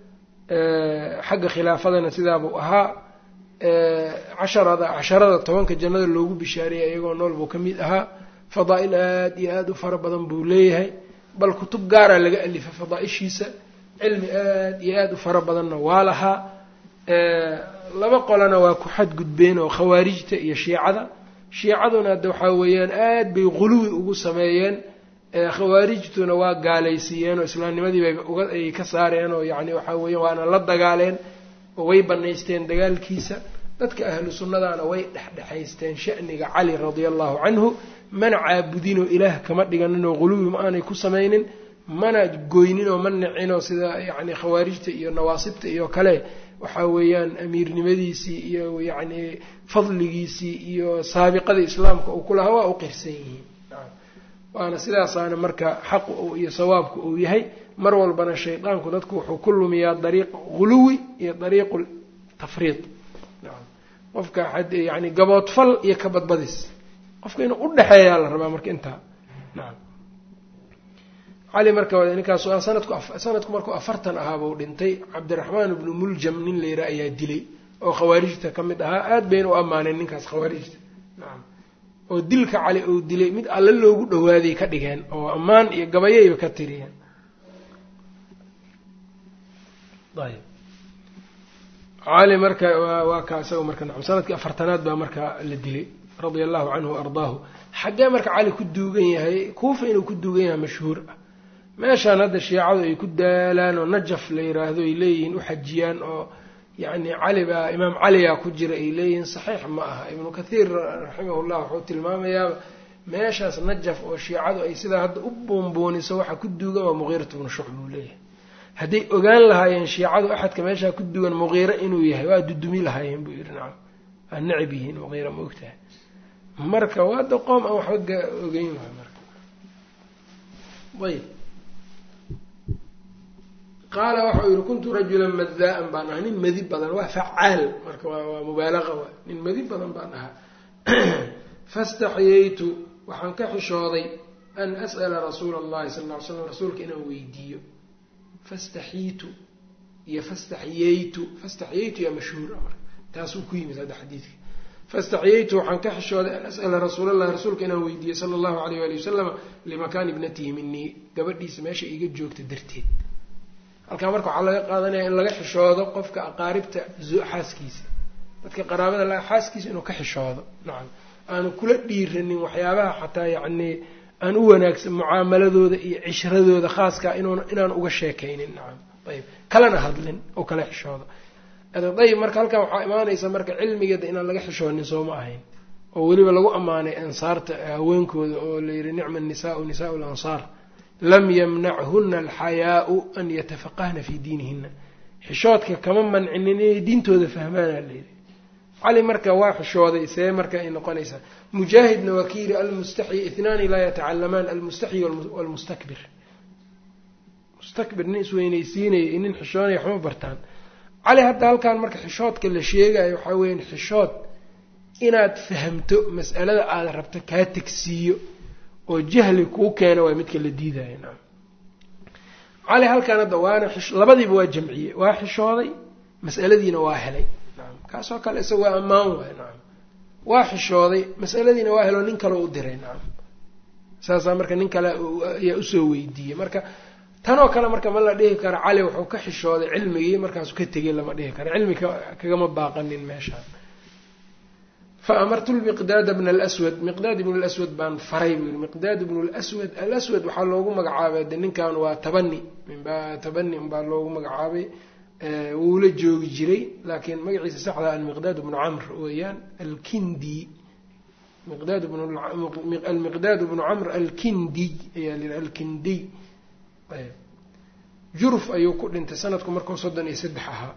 xagga khilaafadana sidaabuu ahaa casharada casharada tobanka jannada loogu bishaareeyay iyagoo nool buu ka mid ahaa fadaa-il aada iyo aada u fara badan buu leeyahay bal kutub gaaraa laga alifay fadaa-ishiisa cilmi aada iyo aada u fara badanna waa lahaa laba qolana waa ku xadgudbeen oo khawaarijta iyo shiicada shiicaduna hadda waxaa weeyaan aad bay quluwi ugu sameeyeen khawaarijtuna waa gaalaysiiyeen oo islaamnimadii bay uga ay ka saareen oo yacni waxaa weeyaan waana la dagaaleen oo way banaysteen dagaalkiisa dadka ahlu sunnadana way dhexdhexaysteen sha'niga cali radia allahu canhu mana caabudinoo ilaah kama dhiganinoo quluwi ma aanay ku samaynin mana goyninoo ma nicinoo sida yacni khawaarijta iyo nawaasibta iyo kale waxaa weeyaan amiirnimadiisii iyo yacni fadligiisii iyo saabiqada islaamka uu ku lahaa waa u qirsan yihiin waana sidaasaana marka xaqu iyo sawaabku uu yahay mar walbana shaydaanku dadku wuxuu ku lumiyaa dariiq huluwi iyo dariiqu tafriid qofka yani gaboodfal iyo ka badbadis qofka inuu u dhexeeyaa la rabaa marka intaa nacam cali marka ninkaas sanadku sanadku markuu afartan ahaabuu dhintay cabdiraxmaan ibnu muljam nin la yidhaha ayaa dilay oo khawaarijta ka mid ahaa aada bayna u ammaaneen ninkaas khawaarijta nacam oo dilka cali uu dilay mid alle loogu dhawaaday ka dhigeen oo ammaan iyo gabayayba ka tiriyeen ayb cali marka waa kaa isaga marka nacam sanadkii afartanaad baa marka la dilay radia allahu canhu wa ardaahu xaggee marka cali ku duugan yahay kuufa inuu ku duugan yahay mashhuur ah meeshaan hadda shiicadu ay ku daalaan oo najaf la yiraahdo ay leeyihiin u xajiyaan oo yacni cali baa imaam caliyaa ku jira ay leeyihiin saxiix ma aha ibnu kathiir raximahullah wuxuu tilmaamayaa meeshaas najaf oo shiicadu ay sidaa hadda u buunbuuniso waxa ku duugan waa muqiirat bnu shucb buu leeyahay hadday ogaan lahaayeen shiicadu axadka meeshaa ku dugan muqiire inuu yahay waa dudumi lahaayeen buu yidhi nacam waa necab yihiin muqiira ma ogtahay marka waa da qoom aan waxba ogeyn waay marka ayb qaala waxau yihi kuntu rajulan maddaa-an baan ahaa nin madi badan waa facaal marka waa mubaalaqa waa nin madi badan baan ahaa fastaxyaytu waxaan ka xishooday an as'ala rasuula allahi sala lla ly slam rasuulka inaan weydiiyo fastaxiitu iyo fastaxyaytu fastaxyaytu yaa mashhuura marka taasuu ku yimid hadda xadiidka fastaxyaytu waxaan ka xishooday an as'ala rasuul allahi rasuulka inaan weydiiyo sala allahu alayh waali wasalama limakaani ibnatihi minii gabadhiisa meesha iga joogta darteed halkaa marka waxaa laga qaadanaya in laga xishoodo qofka aqaaribta xaaskiisa dadka qaraabada la xaaskiisa inuu ka xishoodo nacam aanu kula dhiiranin waxyaabaha xataa yacnii aan u wanaagsan mucaamaladooda iyo cishradooda khaaskaa inuun inaan uga sheekaynin nacam ayb kalena hadlin oo kala xishoodo ayb marka halkan waxaa imaanaysa marka cilmigeeda inaan laga xishoonin soo ma ahayn oo weliba lagu ammaanay ansaarta haweenkooda oo la yidhi nicma nisaau nisaau lansaar lam yamnachuna alxayaau an yatafaqahna fii diinihina xishoodka kama mancinin inay diintooda fahmaana layidhi cali marka waa xishooday see marka ay noqonaysaa mujaahidna waa ki yidhi almustaxyi itnaani laa yatacalamaan almustaxyi walmustakbir mustakbir nin isweynaysiinaya iyo nin xishoonaya waxma bartaan cali hadda halkan marka xishoodka la sheegayo waxaa weeyaan xishood inaad fahamto mas'alada aada rabto kaa tegsiiyo oo jahli kuu keena waa midka la diidaya nacam cali halkan hadda waana labadiiba waa jamciyey waa xishooday mas'aladiina waa helay nacam kaasoo kale isaga waa ammaan waay nacam waa xishooday mas'aladiina waa helo nin kale u diray nacam saasaa marka nin kale ayaa usoo weydiiyey marka tanoo kale marka ma la dhihi karo cali wuxuu ka xishooday cilmigii markaasu ka tegay lama dhihi karo cilmi kagama baaqanin meeshaan fa amartu lmiqdaada bna alswad miqdaad ibnu lswad baan faray buu yihi miqdaad ibnu lswad alaswad waxaa loogu magacaabay de ninkan waa tabani tabani unbaa loogu magacaabay wuu la joogi jiray laakiin magaciisa saxda almiqdaad bnu camr weeyaan alkindi almiqdaad bnu camr alkindiy ayaa la alkindiy juruf ayuu ku dhintay sanadku markuu soddon iyo saddex ahaa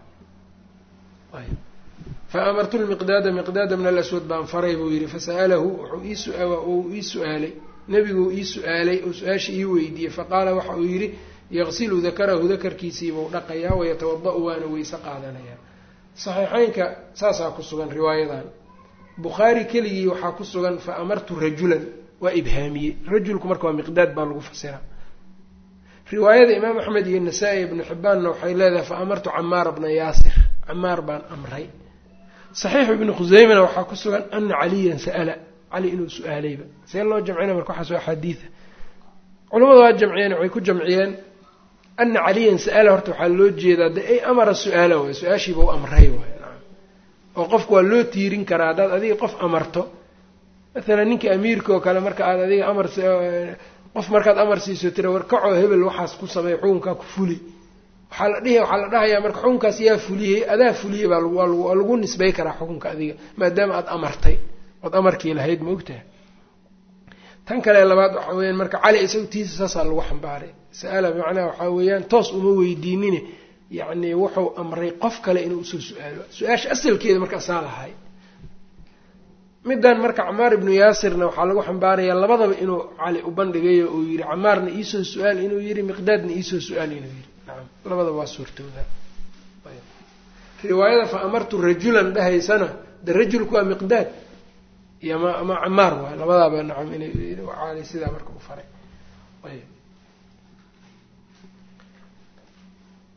fa amartu lmiqdaada miqdaada min alaswad baan faray buu yihi fasa'alahu wuxuu ii su-aalay nebiguu ii su-aalay oo su-aasha ii weydiiyey faqaala waxa uu yidhi yaqsilu dakarahu dakarkiisiibuu dhaqayaa wayatawada-u waana weyse qaadanayaa saxiixeynka saasaa ku sugan riwaayadan bukhaari keligii waxaa ku sugan fa amartu rajulan waa ibhaamiyey rajulku marka waa miqdaad baa lagu fasiraa riwaayada imaam axmed iyo nasaa-i ibnu xibbaanna waxay leedahay fa amartu camaara bna yaasir camaar baan amray saxiixu ibnu khuseymana waxaa ku sugan ana caliyan sa'ala cali inuu su-aalayba see loo jamcina marka waxaas waa axaadiida culamadu waa jamciyeen waxay ku jamciyeen ana caliyan sa'ala horta waxaa loo jeedaa de ay amara su-aala waay su-aashiiba u amray waay oo qofku waa loo tiirin karaa haddaad adiga qof amarto maalan ninka amiirka oo kale marka aad adiga amar qof markaad amar siiso tira warkacoo hebel waxaas ku sameey xukunkaa ku fuli waxaa la dhihi waxaa la dhahayaa marka xukunkaas yaa fuliyey adaa fuliyey baa waa lagu nisbay karaa xukunka adiga maadaama aada amartay ood amarkii lahayd ma ogtaha tan kale labaad waxaa weyaan marka cali isaga tiisa saasaa lagu xambaaray sa-ala macnaha waxaa weeyaan toos uma weydiinine yacni wuxuu amray qof kale inuu usoo su-aalo su-aasha asalkeeda marka asaa lahay middan marka camaar ibnu yaasirna waxaa lagu xambaarayaa labadaba inuu cali u bandhigayo uu yihi camaarna iisoo su-aal inuu yihi miqdaadna iisoo su-aal inuu yihi nacam labadaba waa suurtooda riwaayada fa amartu rajulan dhahaysana de rajulku waa miqdaad iyo ma ama camaar waay labadaaba nacam inay cali sidaa marka u faray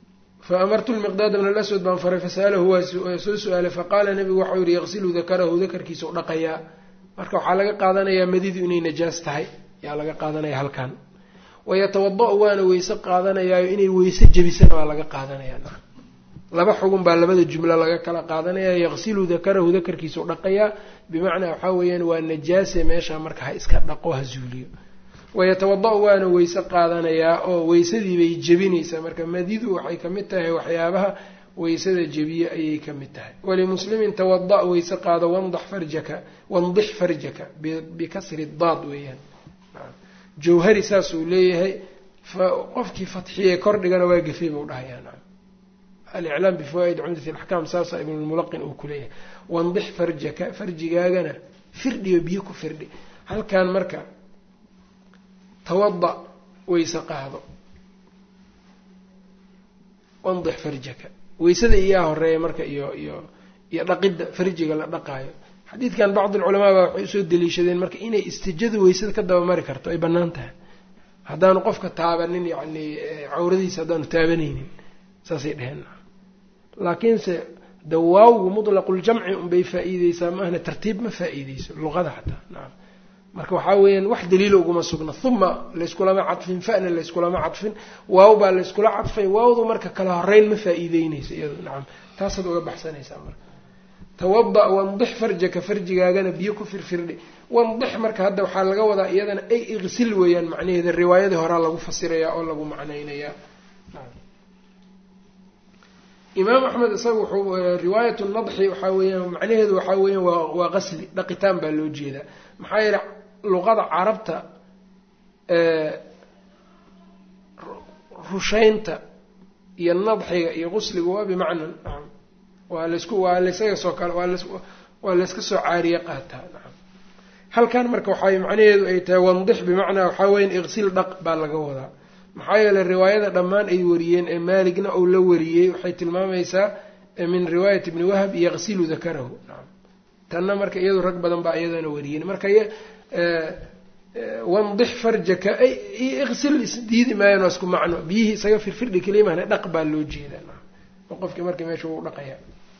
fa amartu lmiqdaada bn alaswad baan faray fasa'alahu waa soo su-aalay faqaala nabigu waxau yihi yaqsilu dakarahu dakarkiisa u dhaqayaa marka waxaa laga qaadanayaa madidu inay najaas tahay yaa laga qaadanaya halkan wayatawada-u waana weyse qaadanayaayo inay weyse jebisana waa laga qaadanaya laba xugun baa labada jumlo laga kala qaadanaya yaqsilu dakarahu dakarkiisa u dhaqayaa bimacnaa waxaa weeyaan waa najaase meesha marka ha iska dhaqo ha zuuliyo wayatawada-u waana weyse qaadanayaa oo weysadii bay jebinaysaa marka madidu waxay kamid tahay waxyaabaha weysada jebiye ayay ka mid tahay walimuslimin tawada weyse qaado wandax farjaka wandix farjaka bikasri daad weeyaan jawhari saasuu leeyahay qofkii fatxiye kordhigana waa gafey buu dhahayaa aliclaam bifawaa'id cumdat alaxkaam saasa ibnulmulaqin uu ku leeyahay wandix farjaka farjigaagana firdhiyo biyo ku firdhi halkan marka tawada weyse qaado wandix farjaka weysada iyaa horeeya marka iyo iyo iyo dhaqidda farjiga la dhaqaayo xadiidkan bacd alculamaa baa waxay usoo daliishadeen marka inay istijadu weysada ka dabamari karto ay bannaan tahay haddaanu qofka taabanin yacni cawradiisa haddaanu taabanaynin saasay dheheen laakiinse de waawgu mudlaquljamci unbay faa-iideysaa maahna tartiib ma faa-iideyso luqada xataa nacam marka waxaa weeyaan wax daliila uguma sugna huma layskulama cadfin fa'na layskulama cadfin waaw baa layskula cadfay waawdu marka kala horeyn ma faa-iideyneysa iyado nacam taasaad uga baxsanaysaa marka tawada wandix farjaka farjigaagana biyo ku firfirdhi wandix marka hadda waxaa laga wadaa iyadana ay iqsil weeyaan macnaheeda riwaayadii horaa lagu fasirayaa oo lagu macnaynayaa imaam axmed isaga wuxuu riwaayat nadxi waxaa weeyaan macnaheedu waxaa weeyaan waa waa qasli dhaqitaan baa loo jeedaa maxaa yeele luqada carabta rushaynta iyo nadxiga iyo qusliga waa bimacnan nacam waa laysku waa laysaga soo kale waa las waa layska soo caariye qaataa nacam halkan marka waxay macnaheedu ay tahay wandix bimacnaa waxaa weyan iqsil dhaq baa laga wadaa maxaa yeeley riwaayada dhammaan ay wariyeen ee maaligna uu la wariyey waxay tilmaamaysaa min riwaayat ibni wahab yaqsilu dakarahu nacam tanna marka iyadu rag badan baa iyadana wariyeen marka wandix farjaka iqsil isdiidi maayan waa isku macno biyihii isaga firfirdhi kalimahna dhaq baa loo jeedaa nacam oo qofkii marka meesha wuu dhaqaya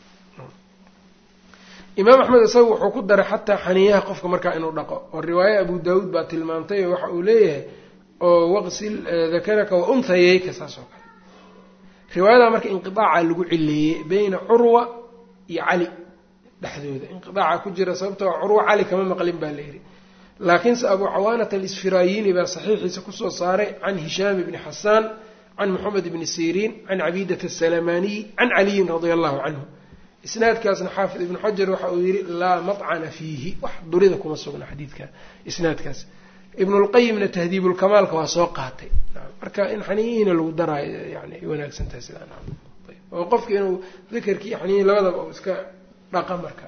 imaam axmed isaga wuxuu ku daray xataa xaniyaha qofka markaa inuu dhaqo oo riwaaye abu daawuud baa tilmaamtay oo waxa uu leeyahay oo waqsil dakaraka wa unhayeyka saas oo kale riwaayadaa marka inqiaaca lagu cileeyey beyna curwa iyo cali dhexdooda inqiaaca ku jira sababtoo curwa cali kama maqlin baa layidhi laakiinse abu cawaanata alisfirayini baa saxiixiisa kusoo saaray can hishaam ibni xasaan can moxamed ibni siriin can cabidata asalamaniy can caliyin radia allahu canhu isnaadkaasna xaafid ibnu xajar waxa uu yihi laa macana fiihi wax durida kuma sugna xadiidka isnaadkaas ibnulqayimna tahdiibulkamaalka waa soo qaatay marka in xaniyihiina lagu daraayo yani ay wanaagsan tahay sidaa oo qofka inuu dakerkii xaniyihi labadaba u iska dhaqa marka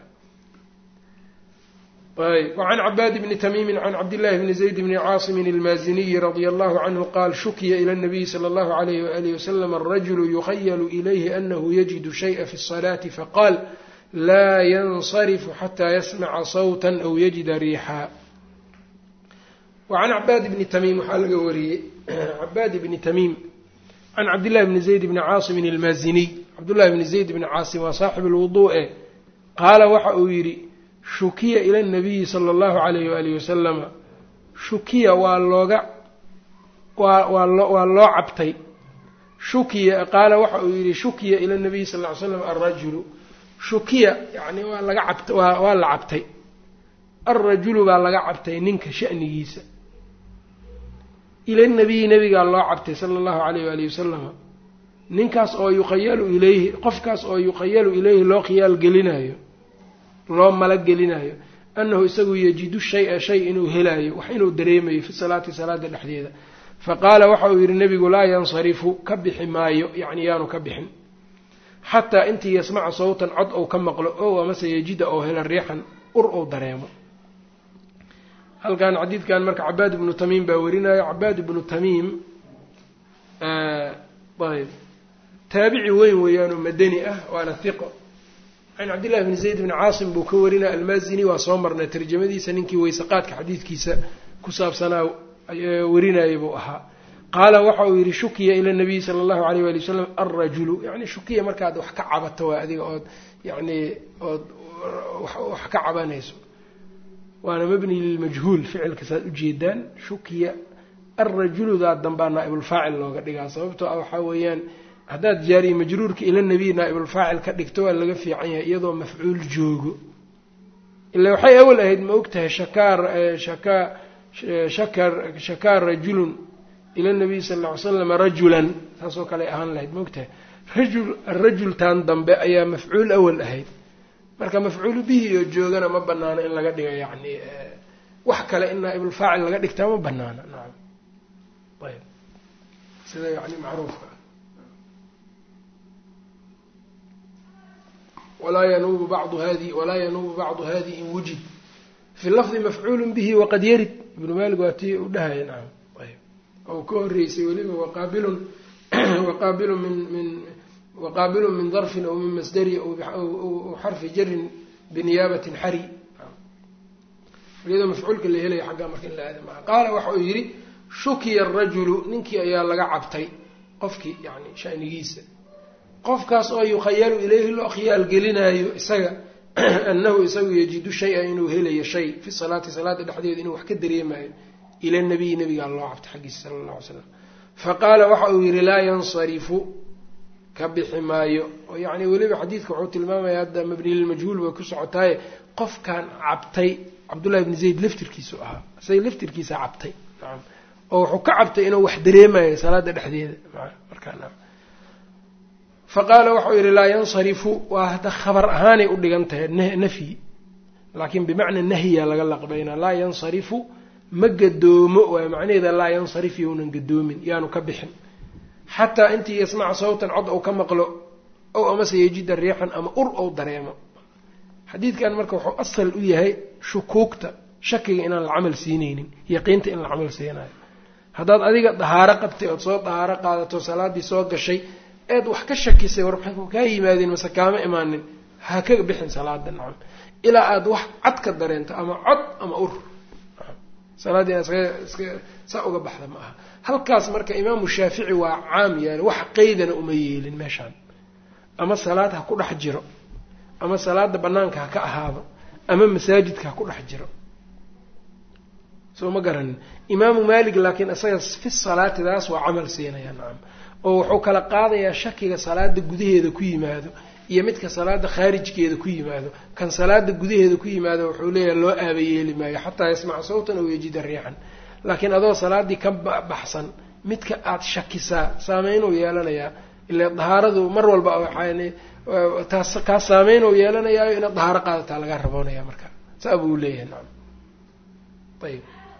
ayb wacan cabaad bni tamiimi can cabdillahi bni zayd bni caasimin almaaziniyi radia allahu canhu qaal shukiya ila nabiyi sala allahu alayh waalihi wasalam arajulu yukhayalu ilayhi anahu yajidu shay'a fi الsalaati faqaal laa yansarifu xataa yasmaca sawta aw yajida riixaa wacan cabaad bni tamiim waxaa laga wariyey cabaad bni tamiim can cabdillahi bni zayd bni caasimin almaaziniy cabdullahi bni zayd bni caasim waa saaxib lwuduu'e qaala waxa uu yidhi shukiya ila nabiyi sala allahu alayh waalihi wasalama shukiya waa looga waa waa loo waa loo cabtay shukiya qaala waxa uu yidhi shukiya ila nabiyi sal ly slam alrajulu shukiya yani waa laga cabt waa waa la cabtay alrajulu baa laga cabtay ninka shanigiisa ila nabiyi nabigaa loo cabtay sala allahu alayh waalihi wasalama ninkaas oo yuqayalu ilayhi qofkaas oo yuqayalu ilayhi loo khiyaal gelinayo loo malagelinayo annahu isagu yajidu shay-a shay inuu helaayo wax inuu dareemayo fi salaati salaada dhexdeeda fa qaala waxa uu yidhi nebigu laa yansarifu ka bixi maayo yacni yaanu ka bixin xataa intii yasmaca sawtan cod ou ka maqlo ow amase yajida oo hela riixan ur ou dareemo halkan xadiidkan marka cabaad ibnu tamiim baa warinayo cabaad ibnu tamiim ayb taabici weyn weeyaanoo madani ah waana hiqo can cabdillahi bni zayd bni caasim buu ka warinaya almaazini waa soo marnay tarjamadiisa ninkii weysaqaadka xadiidkiisa ku saabsanaa warinayay buu ahaa qaala waxa uu yidhi shukiya ila nabiyi sala allahu alayh wali wasalam alrajulu yani shukiya markaad wax ka cabato waa adiga ood yani ood wax ka cabanayso waana mabni lilmajhuul ficilka saad ujeedaan shukiya alrajuludaa dambaa naaibulfaacil looga dhigaa sababtoo ah waxaa weeyaan haddaad jaariye majruurka ila nabiy naaibulfaacil ka dhigto waa laga fiican yahay iyadoo mafcuul joogo ila waxay awal ahayd ma og tahay shakaar shaka shakar shakaa rajulun ila nabiy sal lla ly slam rajulan saasoo kale ahaan lahayd ma og tahay rajul arajultan dambe ayaa mafcuul awal ahayd marka mafcuulu bihi oo joogana ma banaano in laga dhiga yani wax kale in naaibulfaacil laga dhigtaa ma banaana nacam ayb sida yani macruufka walaa yanuubu bacdu hadi walaa yanuubu bacdu hadi in wujid fi lafdi mafcuulu bihi waqad yarid ibnu maalik waa tii u dhahaya nacam ayb oo ka horeysay weliba waqaabilun waqaabilun min min waqaabilun min darfin aw min masdari aw xarfi jarin biniyaabatin xari iyadoo mafcuulka la helaya xaggaa marka in la aada maa qaala waxa uu yidhi shukiya arajulu ninkii ayaa laga cabtay qofkii yani shanigiisa qofkaas oo yukhayalu ilayhi loo khiyaal gelinaayo isaga annahu isagu yajidu shay-a inuu helayo shay fi salaati salaada dhexdeeda inuu wax ka dareemayo ila nabiyi nabigaa loo cabtay xaggiisa sala alla ly slam faqaala waxa uu yidhi laa yansarifu ka bixi maayo oo yacni weliba xadiidka wuxuu tilmaamaya hadda mabni lilmajhuul bay ku socotaaye qofkan cabtay cabdullahi bni zayd laftirkiisu ahaa isaga laftirkiisa cabtay nacam oo wuxuu ka cabtay inuu wax dareemayo salaada dhexdeeda markaa faqaala waxau yidhi laa yansarifu waa hadda khabar ahaanay u dhigan tahay nafyi laakiin bimacna nahya laga laqbaynaa laa yansarifu ma gadoomo waay macnaheeda laa yansarif younan gadoomin yaanu ka bixin xataa intii yasmaca sawtan cod ou ka maqlo ow amase yejida riixan ama ur ou dareemo xadiidkan marka wuxuu asal u yahay shukuugta shakiga inaan la camal siinaynin yaqiinta in la camal siinayo haddaad adiga dahaaro qabtay ood soo dahaaro qaadato salaaddii soo gashay eed wax ka shakisay war maxay kaa yimaadeen mase kaama imaanin ha ka bixin salaada nacam ilaa aada wax cad ka dareento ama cod ama ur salaaddii inaad iska iska saa uga baxda ma aha halkaas marka imaamu shaafici waa caam yaali wax qeydana uma yeelin meeshaan ama salaad ha ku dhex jiro ama salaada banaanka ha ka ahaado ama masaajidka ha ku dhex jiro soo ma garanin imaamu maalik laakiin isaga fi salaatidaas waa camal siinaya nacam oo wuxuu kala qaadayaa shakiga salaada gudaheeda ku yimaado iyo midka salaada khaarijkeeda ku yimaado kan salaada gudaheeda ku yimaado wuxuu leeyahay loo aaba yeeli maayo xataa yasmaca sawtan aw yajida riixan laakiin adoo salaadii ka baxsan midka aada shakisaa saameynuu yeelanayaa ila dahaaradu mar walba taas kaa saameynuu yeelanayaayo inaad dahaaro qaadataa laga raboonaya marka saa buu leeyahay nacam ayib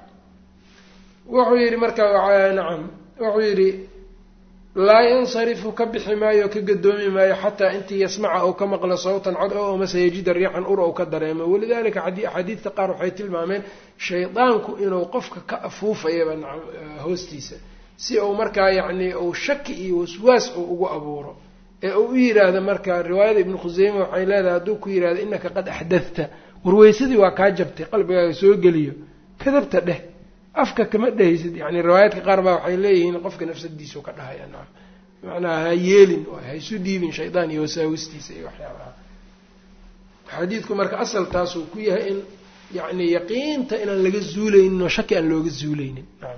wuxuu yidhi marka nacam wuxuu yidhi laa yansarifu ka bixi maayo ka gadoomi maayo xataa intii yasmaca ou ka maqlo sawtan cod o amase yajida riixan ur ou ka dareemo walidalika axaadiidta qaar waxay tilmaameen shaydaanku inuu qofka ka afuufayaba hoostiisa si uu markaa yacni uu shaki iyo waswaas uu ugu abuuro ee uu u yidhaahdo marka riwaayada ibnu khuseyme waxay leedahay hadduu ku yidhahdo inaka qad axdadta warweysadii waa kaa jabtay qalbigaaga soo geliyo kadabta dheh afka kama dhehaysid yani riwaayaadka qaar baa waxay leeyihiin qofka nafsadiisu ka dhahaya nacam bimacnaa ha yeelin ha isu dhiibin shaydaan iyo wasaawistiisa iyo waxyaabaha xadiidku marka asal taasuu ku yahay in yani yaqiinta inaan laga zuuleynin oo shaki aan looga zuuleynin nacam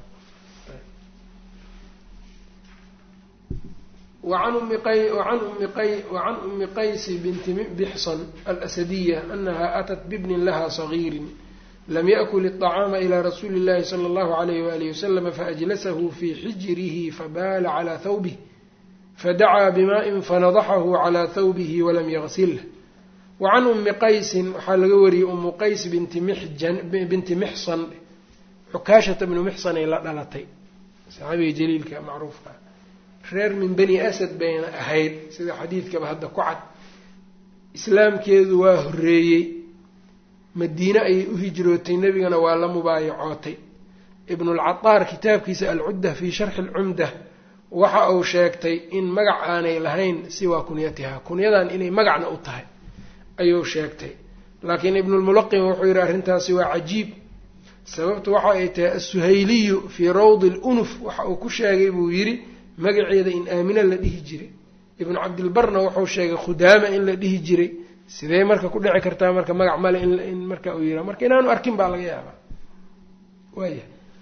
wacan umi qay wacan umi qay wacan umi qaysi binti bixsan alasadiya anaha atat bibnin laha sagiirin lam yakul الطacaama ilى rasuuli اllahi slى اllahu عalayh walihi waslama faajlasahu fi xijrihi fabaala calى thawbih fadacaa bimaaءin fanadaxahu calى thawbihi walam yagsilh wacan umi qaysin waxaa laga wariyey umu qays binti binti mixsan xukaashata bnu mixsanay la dhalatay saxaabiga jaliilka macruufka reer min bani asad bayna ahayd sida xadiidkaba hadda ku cad islaamkeedu waa horeeyey madiine ayay u hijrootay nebigana waa la mubaayacootay ibnulcataar kitaabkiisa alcudda fii sharxi alcumda waxa uu sheegtay in magac aanay lahayn siwaa kunyatiha kunyadan inay magacna u tahay ayuu sheegtay laakiin ibnulmulaqim wuxuu yidhi arrintaasi waa cajiib sababtu waxa ay tahay asuhayliyu fii rawdi lunuf waxa uu ku sheegay buu yidhi magaceeda in aamina la dhihi jiray ibnu cabdilbarna wuxuu sheegay khudaama in la dhihi jiray sidee marka ku dhici kartaa marka magac male in marka uu yira marka inaanu arkin baa laga yaabaa waaya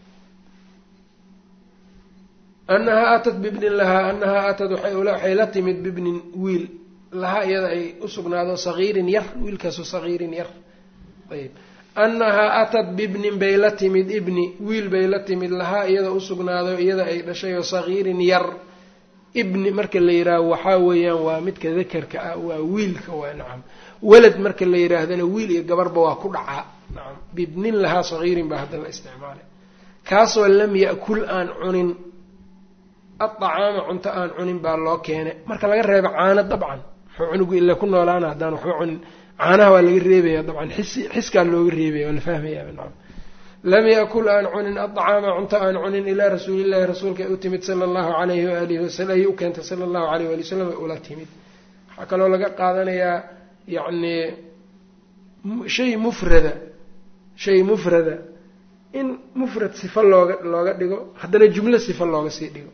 anahaa atat bibnin lahaa anahaa atat waxay la timid bibnin wiil lahaa iyada ay usugnaado sagiirin yar wiilkaasoo sagiirin yar ayb annahaa atat bibnin bay la timid ibni wiil bay la timid lahaa iyada usugnaado iyada ay dhashay oo sagiirin yar ibni marka la yidhaaho waxaa weeyaan waa midka dakarka ah waa wiilka waa nacam walad marka la yidhaahdana wiil iyo gabarba waa ku dhacaa nacam bibnin lahaa sagiirin baa hadda la isticmaalay kaasoo lam ya'kul aan cunin adacaama cunto aan cunin baa loo keenay marka laga reebo caano dabcan muxuu cunugu ila ku noolaana haddaan waxba cunin caanaha waa laga reebaya dabcan xisi xiskaa looga reebaya waa la fahmayaa nacam lam yakul aan cunin adacaama cunto aan cunin ilaa rasuulillahi rasuulka ay u timid sala allahu alayhi waalihi wasalam ayay u keentay sala allahu alayh waali wasalam ay ula timid waxaa kaloo laga qaadanayaa yacni shay mufrada shay mufrada in mufrad sifa looga looga dhigo haddana jumlo sifa looga sii dhigo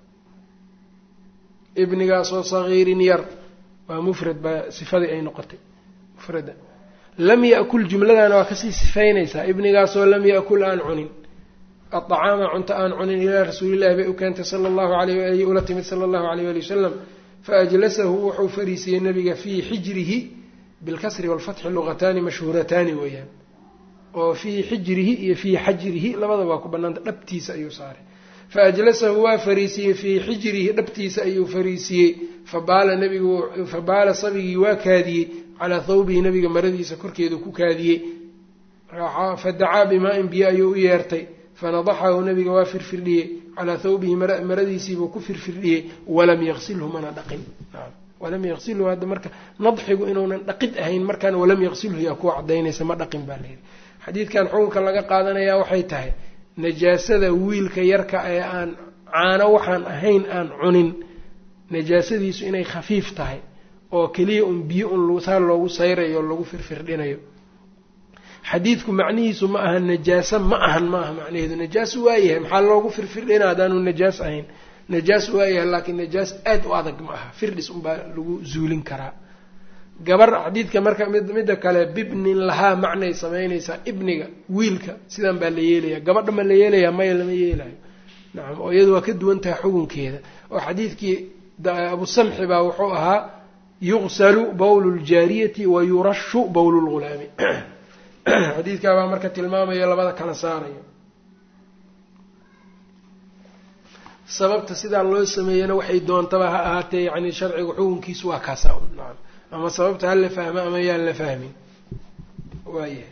ibnigaasoo sagiirin yar waa mufrad baa sifadii ay noqotay mufrada lam yakul jumladana waa kasii sifaynaysaa ibnigaasoo lam yakul aan cunin adacaama cunto aan cunin ilaa rasuulillahi bay u keentay sala allahu alayh waalihi ula timid sala allahu alayh wali wasalam faajlasahu wuxuu fariisiyey nabiga fii xijrihi bilkasri walfatxi luqataani mashhuurataani weeyaan oo fii xijrihi iyo fii xajrihi labadaba waa ku banaanta dhabtiisa ayuu saaray faajlasahu waa fariisiyey fii xijrihi dhabtiisa ayuu fariisiyey fabaala nabigu fabaala sabigii waa kaadiyey calaa thawbihi nabiga maradiisa korkeedu ku kaadiyey fadacaa bimaa-in biyo ayuu u yeertay fanadaxahu nabiga waa firfirdhiyey calaa thawbihi maradiisiibuu ku firfirdhiyey walam yaqsilhu mana dhaqin walam yaqsilhu hadda marka nadxigu inuunan dhaqid ahayn markaan walam yaqsilhu yaa kuwa cadaynaysa ma dhaqin baa layidhi xadiidkan xukunka laga qaadanayaa waxay tahay najaasada wiilka yarka ee aan caano waxaan ahayn aan cunin najaasadiisu inay khafiif tahay oo keliya un biyo un saa loogu sayrayo lagu firfirdhinayo xadiidku macnihiisu ma aha najaaso ma ahan ma aha macnaheedu najaas waayahay maxaa loogu firfirdhina haddaanu najaas ahayn najaas waayahay laakiin najaas aada u adag ma aha firdhis unbaa lagu zuulin karaa gabar xadiidka marka midda kale bibnin lahaa macnay samaynaysaa ibniga wiilka sidan baa la yeelaya gabadha ma la yeelayaa maya lama yeelayo nacam oo iyadu waa ka duwan tahay xukunkeeda oo xadiidkii abu samxi baa wuxuu ahaa yuqsalu bowlu ljaariyati wa yurashu bowlu lghulaami xadiidkaa baa marka tilmaamaya labada kala saarayo sababta sidaa loo sameeyana waxay doontaba ha ahaatee yani sharciga xukunkiisu waa kaasa nacam ama sababta ha la fahmo ama yaan la fahmin waayahay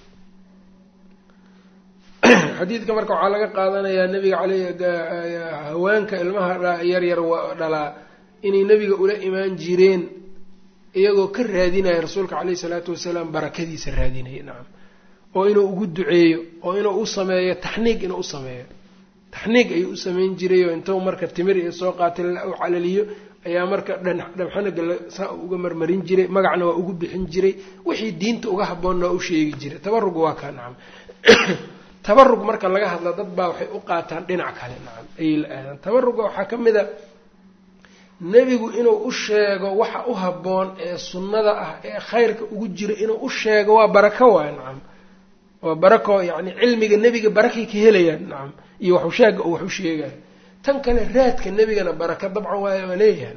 xadiidka marka waxaa laga qaadanayaa nabiga aley haweenka ilmaha yaryar dhalaa inay nebiga ula imaan jireen iyagoo ka raadinaya rasuulka caleyhi salaatu wasalaam barakadiisa raadinaya nacam oo inuu ugu duceeyo oo inuu u sameeyo taxniig inuu u sameeyo taxniig ayuu u sameyn jiray oo intuu marka timir iyo soo qaatay u calaliyo ayaa marka dhabxanaga saa uga marmarin jiray magacna waa ugu bixin jiray wixii diinta uga haboonna waa u sheegi jiray tabarug waa kaa nacam tabarug marka laga hadla dad baa waxay u qaataan dhinac kale nacam ayay la aadaan tabaruga waxaa ka mid a nebigu inuu u sheego waxa u habboon ee sunnada ah ee khayrka ugu jira inuu u sheego waa barako waay nacam waa barako yacni cilmiga nebiga barakay ka helayaan nacam iyo waxu sheega oo wax u sheegaya tan kale raadka nebigana baraka dabcan waa waa leeyahay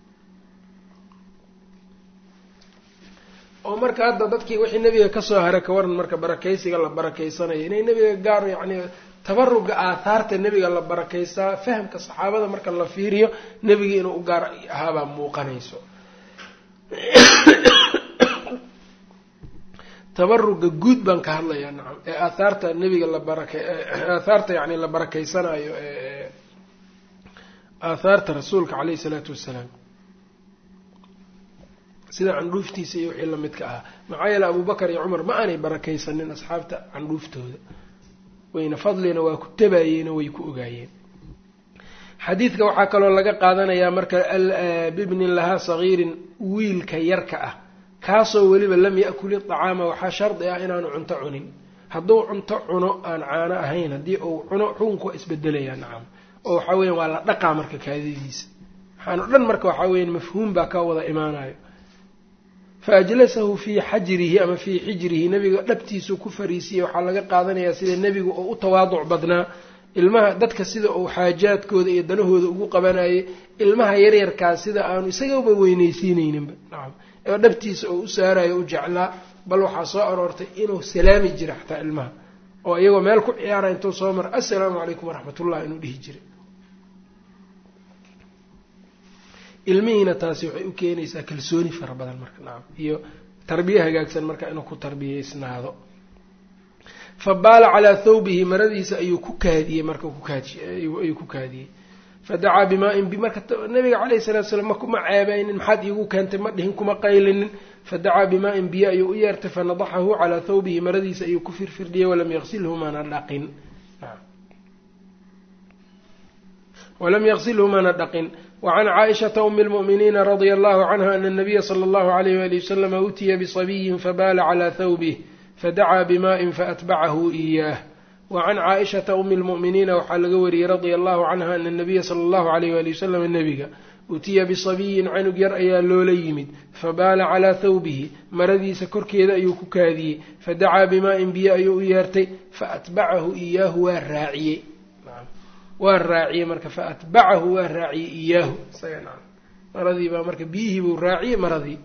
oo marka hadda dadkii wixii nebiga kasoo haray ka waran marka barakaysiga la barakaysanayo inay nebiga gaar yacni tabaruga aathaarta nebiga la barakaysaa fahamka saxaabada marka la fiiriyo nebiga inuu u gaar ahaabaa muuqanayso tabaruga guud baan ka hadlayaa nacam ee aathaarta nebiga la baraka aathaarta yani la barakaysanayo ee aathaarta rasuulka caleyhi isalaatu wassalaam sida candhuuftiisa iyo wixii lamidka ahaa maxaa yeele abubakar iyo cumar ma aanay barakaysanin asxaabta candhuuftooda wayna fadlina waa ku tabayeeno way ku ogaayeen xadiidka waxaa kaloo laga qaadanayaa marka bibnin lahaa sagiirin wiilka yarka ah kaasoo weliba lam yakul iطacaama waxaa shardi ah inaanu cunto cunin hadduu cunto cuno aan caano ahayn haddii uu cuno xukunku waa isbedelayaa nacam oo waxaa weyan waa la dhaqaa marka kaadidiisa waxaan o dhan marka waxaa weyan mafhuum baa ka wada imaanayo fa ajlasahu fii xajrihi ama fii xijrihi nebiga dhabtiisuu ku fariisiyey waxaa laga qaadanayaa sida nebigu oo u tawaaduc badnaa ilmaha dadka sida uu xaajaadkooda iyo danahooda ugu qabanayay ilmaha yaryarkaas sida aanu isagaba weynaysiinayninba nacam oo dhabtiisa oo u saarayo u jeclaa bal waxaa soo aroortay inuu salaami jira xataa ilmaha oo iyagoo meel ku ciyaara intuu soo mara assalaamu calaykum waraxmatullah inuu dhihi jiray ilmihiina taasi waxay u keenaysaa kalsooni fara badan marka nacam iyo tarbiye hagaagsan marka inuu ku tarbiyeysnaado fa baala calaa thawbihi maradiisa ayuu ku kaadiyey marka ayuu ku kaadiyey fadacaa bimaa-in marka nabiga calayhi salatu slam makuma ceebeynin maxaad iigu keentay ma dhihin kuma qaylinin fadacaa bimaa-in biyo ayuu u yeertay fanadaxahu calaa thawbihi maradiisa ayuu ku firfirdhiyey walam yaqsilhu mana dhaqin walam yaqsilhu mana dhaqin wacan caaishata umi lmu'miniina radia allahu canha ana anabiya sala allahu alayh wali wasalama utiya bisabiyin fabaala calaa thawbih fadacaa bimaa-in faatbacahu iyaah wacan caaishata umi lmu'miniina waxaa laga wariyey radia allahu canha ana anabiya sala allahu alayh wali wasalam nebiga utiya bisabiyin canug yar ayaa loola yimid fabaala calaa thawbihi maradiisa korkeeda ayuu ku kaadiyey fadacaa bimaa-in biyo ayuu u yeertay faatbacahu iyaahu waa raaciyey waa raaciyey marka faatbacahu waa raaciyey iyaahu isaga naam maradii baa marka biyihii buu raaciyey maradii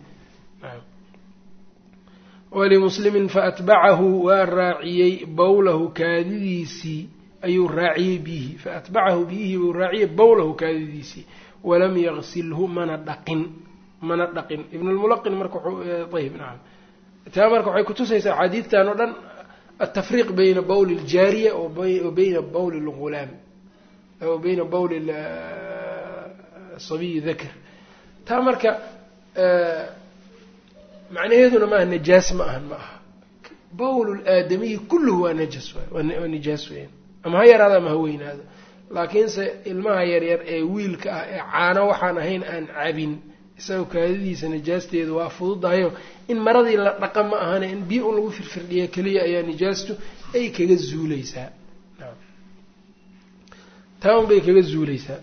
walimuslimin faatbacahu waa raaciyey bowlahu kaadidiisii ayuu raaciyey biyihii faatbacahu biyihii buu raaciyey bowlahu kaadidiisii walam yaqsilhu mana dhaqin mana dhaqin ibnulmulaqin marka ayb nacam taa marka waxay kutusaysaa axaadiidtan oo dhan altafriiq bayna bowli ljaariya wa bayna bowli lghulaam o bayna bowli sabiyi dakar taa marka macnaheeduna maaha najaas ma ahan ma aha bowl laadamiyi kulluhu waa najas waa nijaas weyan ama ha yaraado ama ha weynaado laakiinse ilmaha yaryar ee wiilka ah ee caano waxaan ahayn aan cabin isagoo kaadadiisa najaasteedu waa fududahayo in maradii la dhaqa ma ahane in biyo un lagu firfirdhiya keliya ayaa nijaastu ay kaga zuuleysaa taa un bay kaga zuuleysaa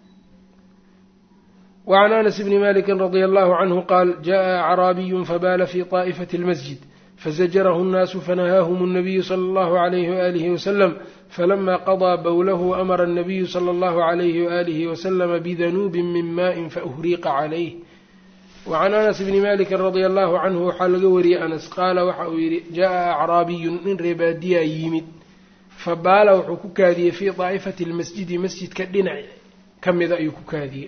wacan anas bni maliki radia allahu canhu qaal jaءa acraabiyu fabaala fi طaa'ifati اlmasjid fazajarahu الnaasu fanahaahum الnabiyu salى اllahu عalayhi waalihi wasalam falama qaضىa bowlahu amara الnabiyu salى اllahu عalayhi waalihi waslama bidanuubin min maءin faأhriqa calayh wacan anas bni maliki radia allahu canhu waxaa laga wariyey anas qaala waxa uu yidhi jaءa acraabiyun nin reebaadiyaa yimid fabaala wuxuu ku kaadiyey fii daa'ifati lmasjidi masjidka dhinac ka mida ayuu ku kaadiyey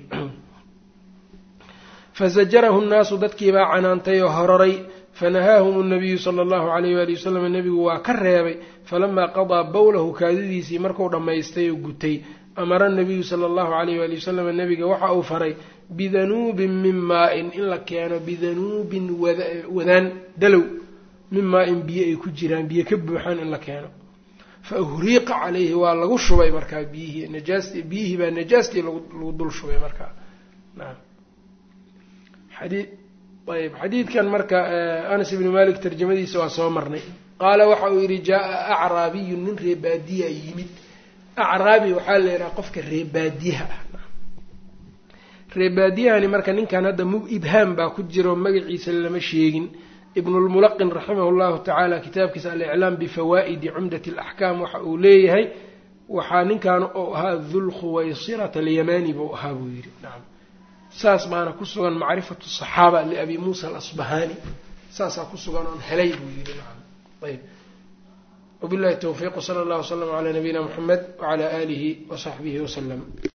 fazajarahu nnaasu dadkiibaa canaantay oo hororay fanahaahum nabiyu sala allahu alayh waali wasalam nebigu waa ka reebay falamaa qadaa bowlahu kaadidiisii marku dhammaystay oo gutay amara nabiyu sala allahu alayh waali wasalam nebiga waxa uu faray bidanuubin min maa-in in la keeno bidanuubin wadaan dalow min maa-in biyo ay ku jiraan biyo ka buuxaan in la keeno fa uhriiqa calayhi waa lagu shubay markaa biyihii najaast biyihii baa najaastii lagu dul shubay markaa naam xadii ayb xadiidkan marka anas ibni malik tarjamadiisa waa soo marnay qaala waxa uu yidhi jaa-a acraabiyun nin reebaadiya yimid acraabi waxaa la yidhaha qofka reebaadiyaha ah reebaadiyahani marka ninkan hadda mug ibhaam baa ku jiro magaciisa lama sheegin ibnulmulaqin raximah llahu tacaala kitaabkiisa aliclaam bifawaa'idi cumdati alaxkaam waxa uu leeyahay waxaa ninkan oo ahaa dulkhuwaysirata alyamani buu ahaa buu yidhi nacam saas baana ku sugan macrifatu saxaaba liabi muusa alasbahani saasaa ku sugan oon helay buu yidhi nacam ayb wabillahi towfiiq wsala allah wslam calaa nabiyina muxamed wacalaa aalihi wasaxbihi wasalam